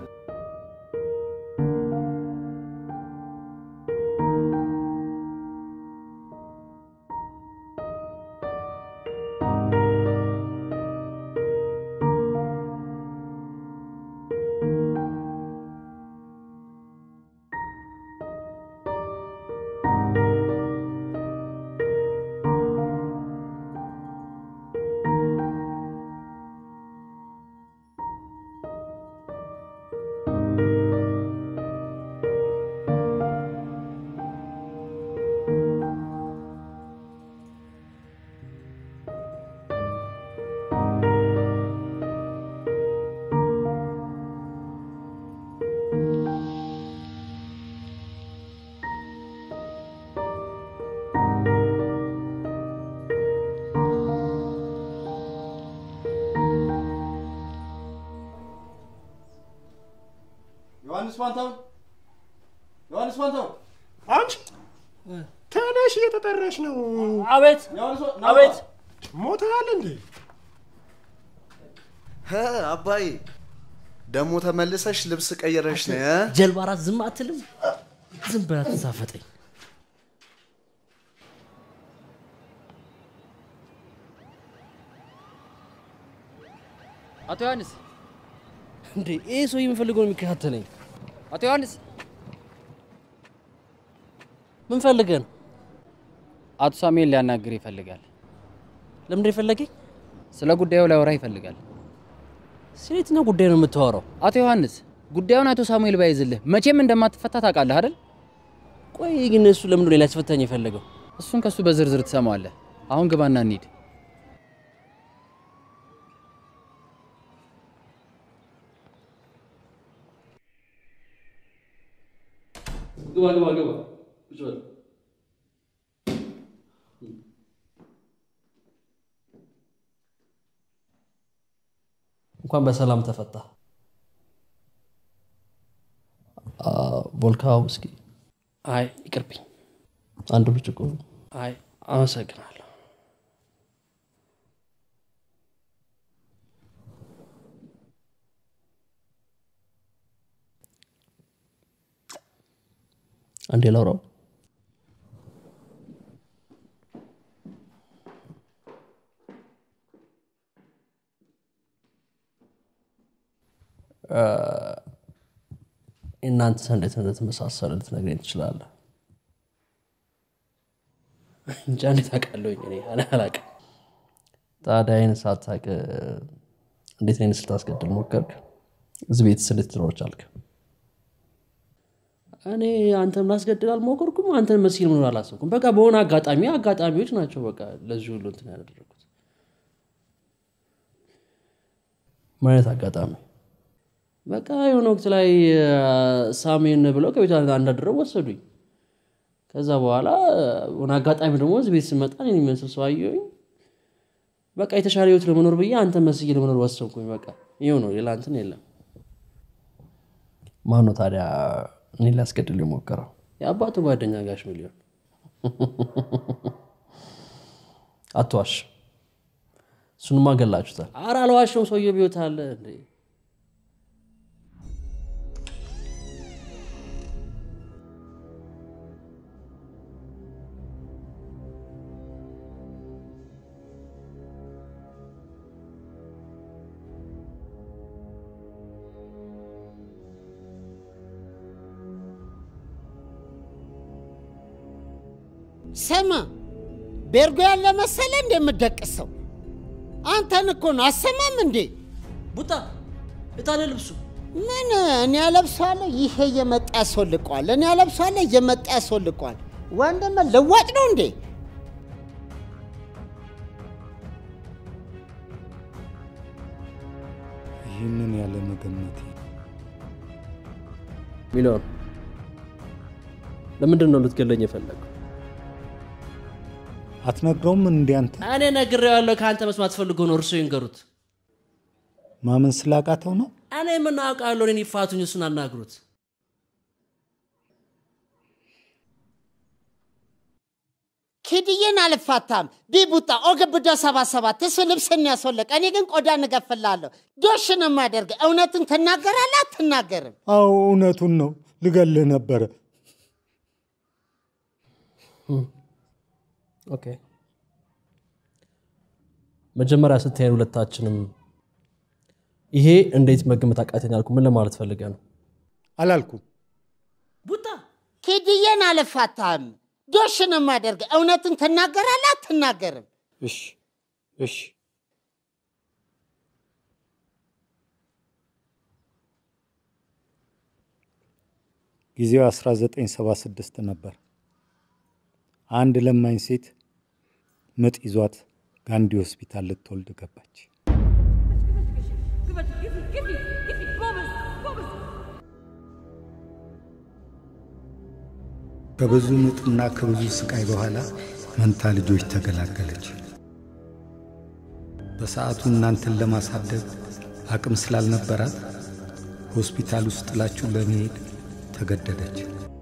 [SPEAKER 2] ዮሐንስ ፋንታው ዮሐንስ ፋንታው
[SPEAKER 17] አንቺ ተነሽ፣ እየተጠራሽ ነው።
[SPEAKER 4] አቤት አቤት።
[SPEAKER 17] ሞተሃል እንዴ?
[SPEAKER 7] ህ አባዬ ደግሞ ተመልሰሽ ልብስ ቀይረሽ ነው እ?
[SPEAKER 4] ጀልባ ራት ዝም አትልም? ዝም ብላ ትሳፈጠኝ።
[SPEAKER 8] አቶ ዮሐንስ
[SPEAKER 4] እንዴ ይህ ሰው የምፈልገው ነው የሚከታተለኝ።
[SPEAKER 8] አቶ ዮሐንስ
[SPEAKER 4] ምን ፈልገህ ነው?
[SPEAKER 8] አቶ ሳሙኤል ሊያናግር ይፈልጋል።
[SPEAKER 4] ለምንድን የፈለገኝ?
[SPEAKER 8] ስለ ጉዳዩ ሊያወራ ይፈልጋል።
[SPEAKER 4] ስለ የትኛው ጉዳይ ነው የምታወራው?
[SPEAKER 8] አቶ ዮሐንስ ጉዳዩን አቶ ሳሙኤል ባይዝልህ መቼም እንደማትፈታ ታውቃለህ አይደል?
[SPEAKER 4] ቆይ ግን እሱ ለምንድን ነው ሌላ ያስፈታኝ የፈለገው?
[SPEAKER 8] እሱን ከእሱ በዝርዝር ትሰማዋለህ። አሁን ግባና እንሂድ።
[SPEAKER 4] ግባ ግባ ግባ። ቁጭ በል። እንኳን በሰላም ተፈታ። ቮልካ ውስኪ? አይ ይቅርብኝ። አንድ ብርጭቆ? አይ አመሰግናለሁ። አንዴ ላውራው። እናንተ እንዴት እንደተመሳሰለ ልትነግረኝ ትችላለህ? እንጃ እንዴት አውቃለሁኝ? እኔ እኔ አላውቅም። ታዲያ ይህን ሳታውቅ እንዴት እኔን ስታስገድል ሞከርክ? እዚህ ቤትስ እንዴት ትኖር ቻልክ? እኔ አንተን ላስገድል አልሞከርኩም። አንተን መሲል መኖር አላሰብኩም። በቃ በሆነ አጋጣሚ አጋጣሚዎች ናቸው በቃ ለዚህ ሁሉ እንትን ያደረጉት። ምን አይነት አጋጣሚ? በቃ የሆነ ወቅት ላይ ሳሜን ብለው ከቤት አንዳድረው ወሰዱኝ። ከዛ በኋላ ሆነ አጋጣሚ ደግሞ እዚህ ቤት ስመጣ እኔን የሚመስል ሰው አየሁኝ። በቃ የተሻለ ህይወት ለመኖር ብዬ አንተ መስዬ ለመኖር ወሰንኩኝ። በቃ ይኸው ነው፣ ሌላ እንትን የለም። ማን ነው ታዲያ እኔ ሊያስገድል የሞከረው? የአባቱ ጓደኛ ጋሽ ሚሊዮን። አትዋሽ፣ እሱንማ ገላችሁታል። ኧረ አልዋሸሁም። ሰውየው ቢወት አለ እንዴ
[SPEAKER 1] ስማ፣ ቤርጎ ያለ መሰለ እንደምደቅሰው አንተን እኮ ነው። አሰማም እንዴ
[SPEAKER 4] ቡታ እታለ ልብሱ
[SPEAKER 1] ምን እኔ ያለብሰዋለሁ፣ ይሄ እየመጣ ያስወልቀዋል። እኔ ያለብሰዋለሁ፣ እየመጣ ያስወልቀዋል። ወንድም ልዋጭ ነው እንዴ?
[SPEAKER 12] ይህንን ያለ መገመቴ
[SPEAKER 4] ሚሊዮን ለምንድን ነው ልትገለኝ የፈለገው?
[SPEAKER 12] አትነግረውም እንዴ አንተ?
[SPEAKER 4] እኔ ነግሬዋለሁ። ከአንተ መስማት ፈልጎ ነው። እርሶ ይንገሩት።
[SPEAKER 12] ማመን ስላቃተው ነው?
[SPEAKER 4] እኔ ምን አውቃለሁ? እኔን ይፋቱኝ፣ እሱን አናግሩት።
[SPEAKER 1] ኪድዬን አልፋታም። ቢቡጣ ኦግብዶ ሰባ ሰባት እሱ ልብስን ያስወለቀ፣ እኔ ግን ቆዳ እንገፍላለሁ። ዶሽ ነው የማደርግ። እውነትን ትናገራለህ አትናገርም?
[SPEAKER 12] አዎ እውነቱን ነው። ልገልህ ነበረ።
[SPEAKER 4] ኦኬ መጀመሪያ ስታየን ሁለታችንም ይሄ እንዴት መገመት አቃተኝ አልኩ። ምን ለማለት ፈልገ ነው?
[SPEAKER 12] አላልኩም።
[SPEAKER 1] ቡጣ ኪድዬን አልፋታም። ዶሽ ነው የማደርግ። እውነትን ትናገራለህ አትናገርም?
[SPEAKER 12] እሺ እሺ ጊዜው 1976 ነበር። አንድ ለማኝ ሴት ምጥ ይዟት ጋንዲ ሆስፒታል ልትወልድ ገባች። ከብዙ ምጥና ከብዙ ስቃይ በኋላ መንታ ልጆች ተገላገለች። በሰዓቱ እናንተን ለማሳደግ አቅም ስላልነበራት ሆስፒታል ውስጥ ጥላችሁ ለመሄድ ተገደደች።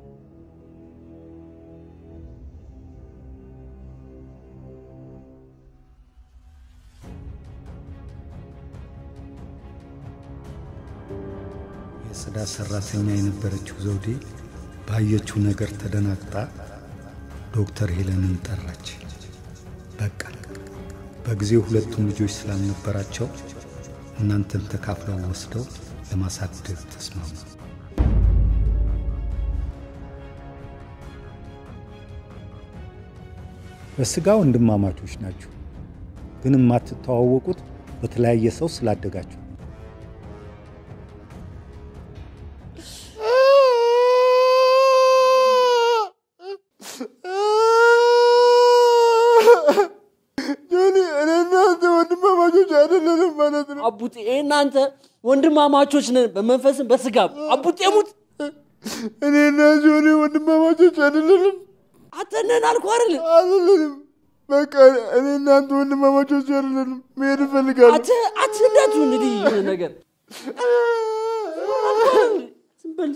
[SPEAKER 12] የጽዳት ሰራተኛ የነበረችው ዘውዴ ባየችው ነገር ተደናግጣ ዶክተር ሄለንን ጠራች። በቃ በጊዜው ሁለቱም ልጆች ስላልነበራቸው እናንተን ተካፍለው ወስደው ለማሳደግ ተስማሙ። በስጋ ወንድማማቾች ናችሁ፣ ግን የማትተዋወቁት በተለያየ ሰው ስላደጋችሁ
[SPEAKER 6] ጆኒ፣ እኔ እናንተ ወንድማማቾች አይደለንም ማለት ነው።
[SPEAKER 4] አቡጤ እናንተ ወንድማማቾች ነን በመንፈስም በስጋም። አቡጤ ሙት።
[SPEAKER 6] እኔ እና ጆኒ ወንድማማቾች አይደለንም።
[SPEAKER 4] አተነን አልኩ አይደል?
[SPEAKER 6] አይደለንም። በቃ እኔ እናንተ ወንድማማቾች አይደለንም። መሄድ እፈልጋለሁ።
[SPEAKER 4] አት አትንዳቱ እንግዲህ የሆነ ነገር ዝም በል።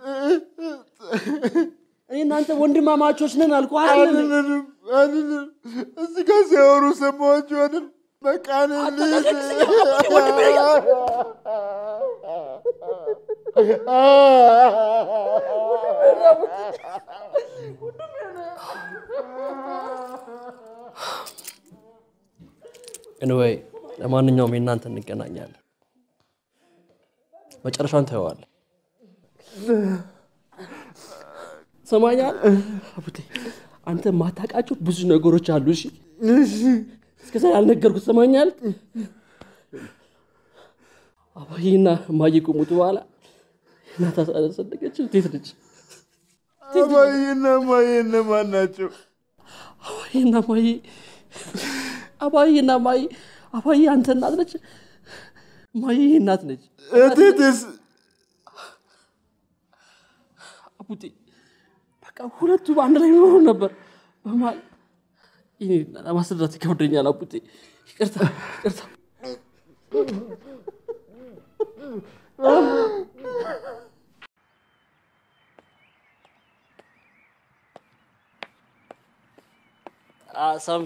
[SPEAKER 4] እኔ እናንተ ወንድማማቾች ነን አልኩ አይደል?
[SPEAKER 6] አይደለንም፣ አይደለንም። እዚህ ጋር ሲያወሩ ሰማኋቸው አይደል? በቃ እኔ
[SPEAKER 4] ኤኒዌይ ለማንኛውም የእናንተ እንገናኛለን። መጨረሻውን ታየዋል። ሰማኛል አቡቴ፣ አንተ ማታውቃቸው ብዙ ነገሮች አሉ። እሺ እስከዛ ያልነገርኩት ሰማኛል። አባዬና እማዬ ከሞቱ በኋላ እናት አሳደገች። እንዴት ነች?
[SPEAKER 6] አባዬና እማዬ እነማን ናቸው?
[SPEAKER 4] አባዬና እማዬ አባዬና እማዬ አባዬ አንተ እናት ነች፣ እማዬ እናት ነች።
[SPEAKER 6] እቴትስ?
[SPEAKER 4] አቡቴ በቃ ሁለቱ በአንድ ላይ ኖሮ ነበር። በመሀል ይሄ ለማስረዳት ይከብደኛል። አቡቴ ይቅርታ፣ ይቅርታ። አ ሳሚ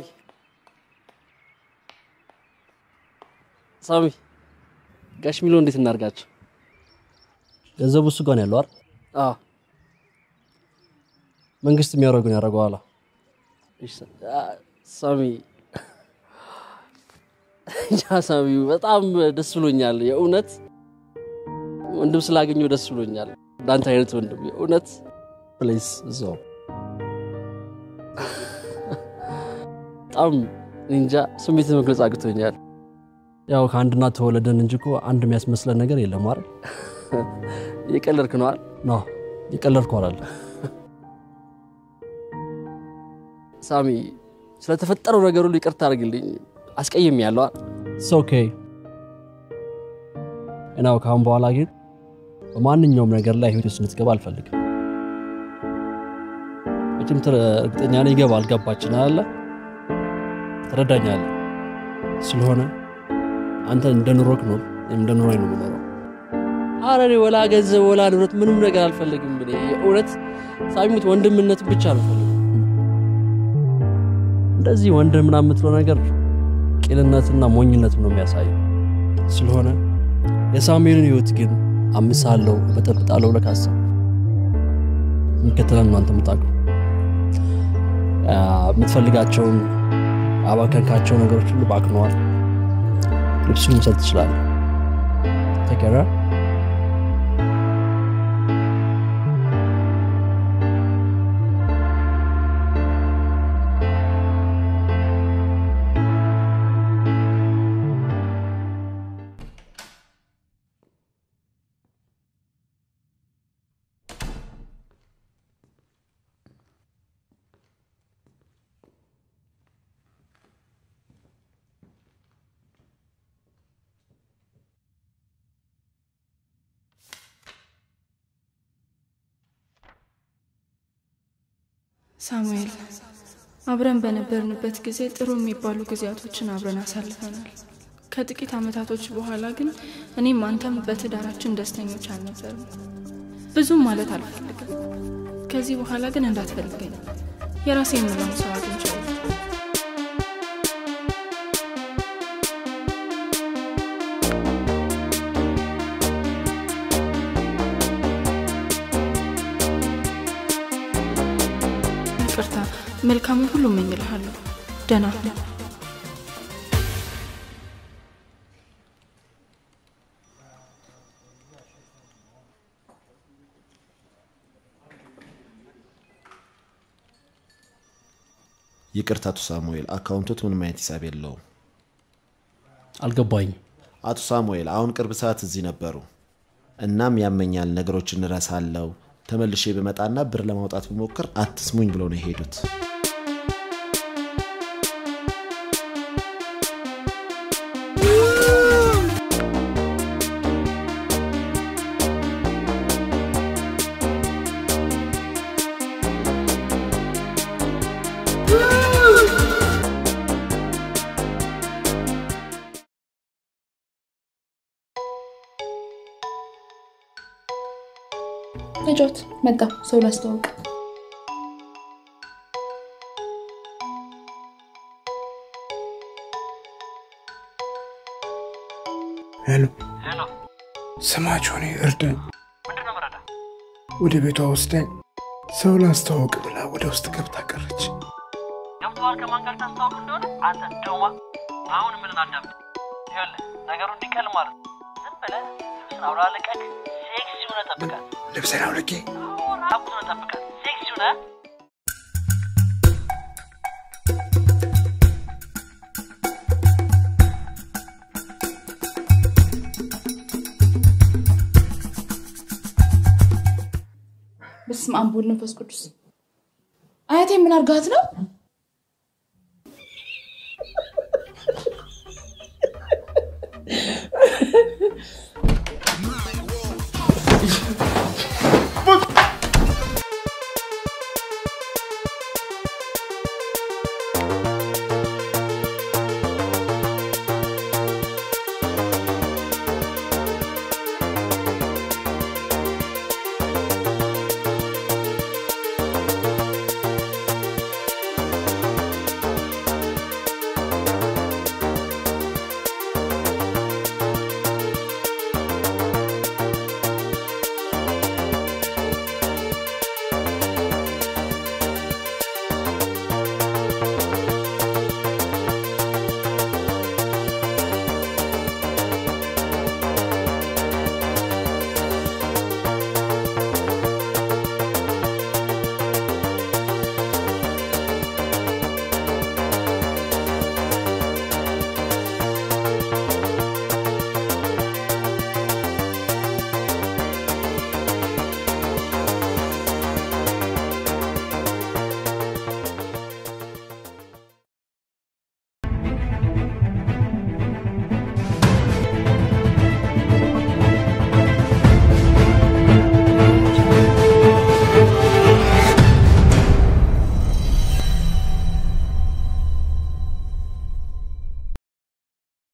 [SPEAKER 4] ሳሚ ጋሽ ሚሎ እንዴት እናርጋቸው? ገንዘቡ እሱ ጋር ነው ያለው አይደል? አዎ መንግስት የሚያደርገውን ያደርገዋል። እሺ፣ አ፣ ሳሚ ያ ሳሚ በጣም ደስ ብሎኛል። የእውነት ወንድም ስላገኘው ደስ ብሎኛል። እንዳንተ አይነት ወንድም የእውነት ፕሌስ እዛው በጣም እንጃ ስሜት መግለጽ አግቶኛል። ያው ከአንድ እናት ተወለደን እንጂ እኮ አንድ የሚያስመስለን ነገር የለም አይደል? እየቀለድክ ነው አይደል? ኖ እየቀለድኩ አይደለም። ሳሚ ስለተፈጠረው ነገር ሁሉ ይቅርታ አድርግልኝ። አስቀይም ያለው ኦኬ እናው ካሁን በኋላ ግን በማንኛውም ነገር ላይ ህይወት ውስጥ እንድትገባ አልፈልግም። መቼም ትረ- እርግጠኛ ነኝ ይገባል። ገባችን አለ ትረዳኛለህ። ስለሆነ አንተ እንደ ኑሮክ ኖር፣ እኔም እንደ ኑሮዬ ነው የምኖረው። ኧረ እኔ ወላ ገንዘብ ወላ ንብረት ምንም ነገር አልፈልግም። እኔ የእውነት ሳሚሙት ወንድምነት ብቻ ነው ፈልግ እንደዚህ ወንድም ምናምን የምትለው ነገር ቂልነትና ሞኝነት ነው የሚያሳየው። ስለሆነ የሳሙኤልን ህይወት ግን አምሳለሁ፣ በጠብጣለሁ ብለህ ካሰብክ የሚከተለን ነው አንተ የምታውቀው። አ፣ የምትፈልጋቸውን አባከንካቸው ነገሮች ሁሉ ባክነዋል። ልብሱን መውሰድ ትችላለህ። ተገራ
[SPEAKER 10] ሳሙኤል አብረን በነበርንበት ጊዜ ጥሩ የሚባሉ ጊዜያቶችን አብረን አሳልፈናል።
[SPEAKER 9] ከጥቂት አመታቶች በኋላ ግን እኔም አንተም በትዳራችን ደስተኞች አልነበርም። ብዙም ማለት አልፈልግም። ከዚህ በኋላ ግን እንዳትፈልገኝ የራሴ የምለውን ሰው አግኝቻለሁ። ይቅርታ፣ መልካሙን ሁሉ እመኝልሃለሁ። ደህና ሁን።
[SPEAKER 13] ይቅርታ አቶ ሳሙኤል፣ አካውንቶት ምንም አይነት ሂሳብ የለውም።
[SPEAKER 4] አልገባኝም።
[SPEAKER 13] አቶ ሳሙኤል አሁን ቅርብ ሰዓት እዚህ ነበሩ። እናም ያመኛል፣ ነገሮችን እረሳለሁ፣ ተመልሼ ብመጣና ብር ለማውጣት ብሞክር አትስሙኝ ብለው ነው የሄዱት።
[SPEAKER 10] ተጫወት። መጣ ሰው ላስተዋውቅ።
[SPEAKER 6] ሄሎ ስማቸው እኔ እርዳኝ፣ ወደ ቤቷ ወስዳኝ ሰው ላስተዋውቅ ብላ ወደ ውስጥ ገብታ ቀረች።
[SPEAKER 23] ገብተዋል። ከማን ጋር ታስተዋውቅ እንደሆነ አንተ ደማ አሁን ምን አዳምጥ። ይኸውልህ ነገሩ እንዲቀል ማለት ነው። ዝም ብለህ ልብስን አውላለቀቅ ሴክሲ ሆነ ጠብቃት።
[SPEAKER 6] ልብሴን አውልቄ
[SPEAKER 23] ራቁት ሆነ ጠብቃት። ሴክሲ ሆነ
[SPEAKER 10] በስመ አብ ወወልድ ወመንፈስ ቅዱስ። አያቴ ምን አርጋት ነው?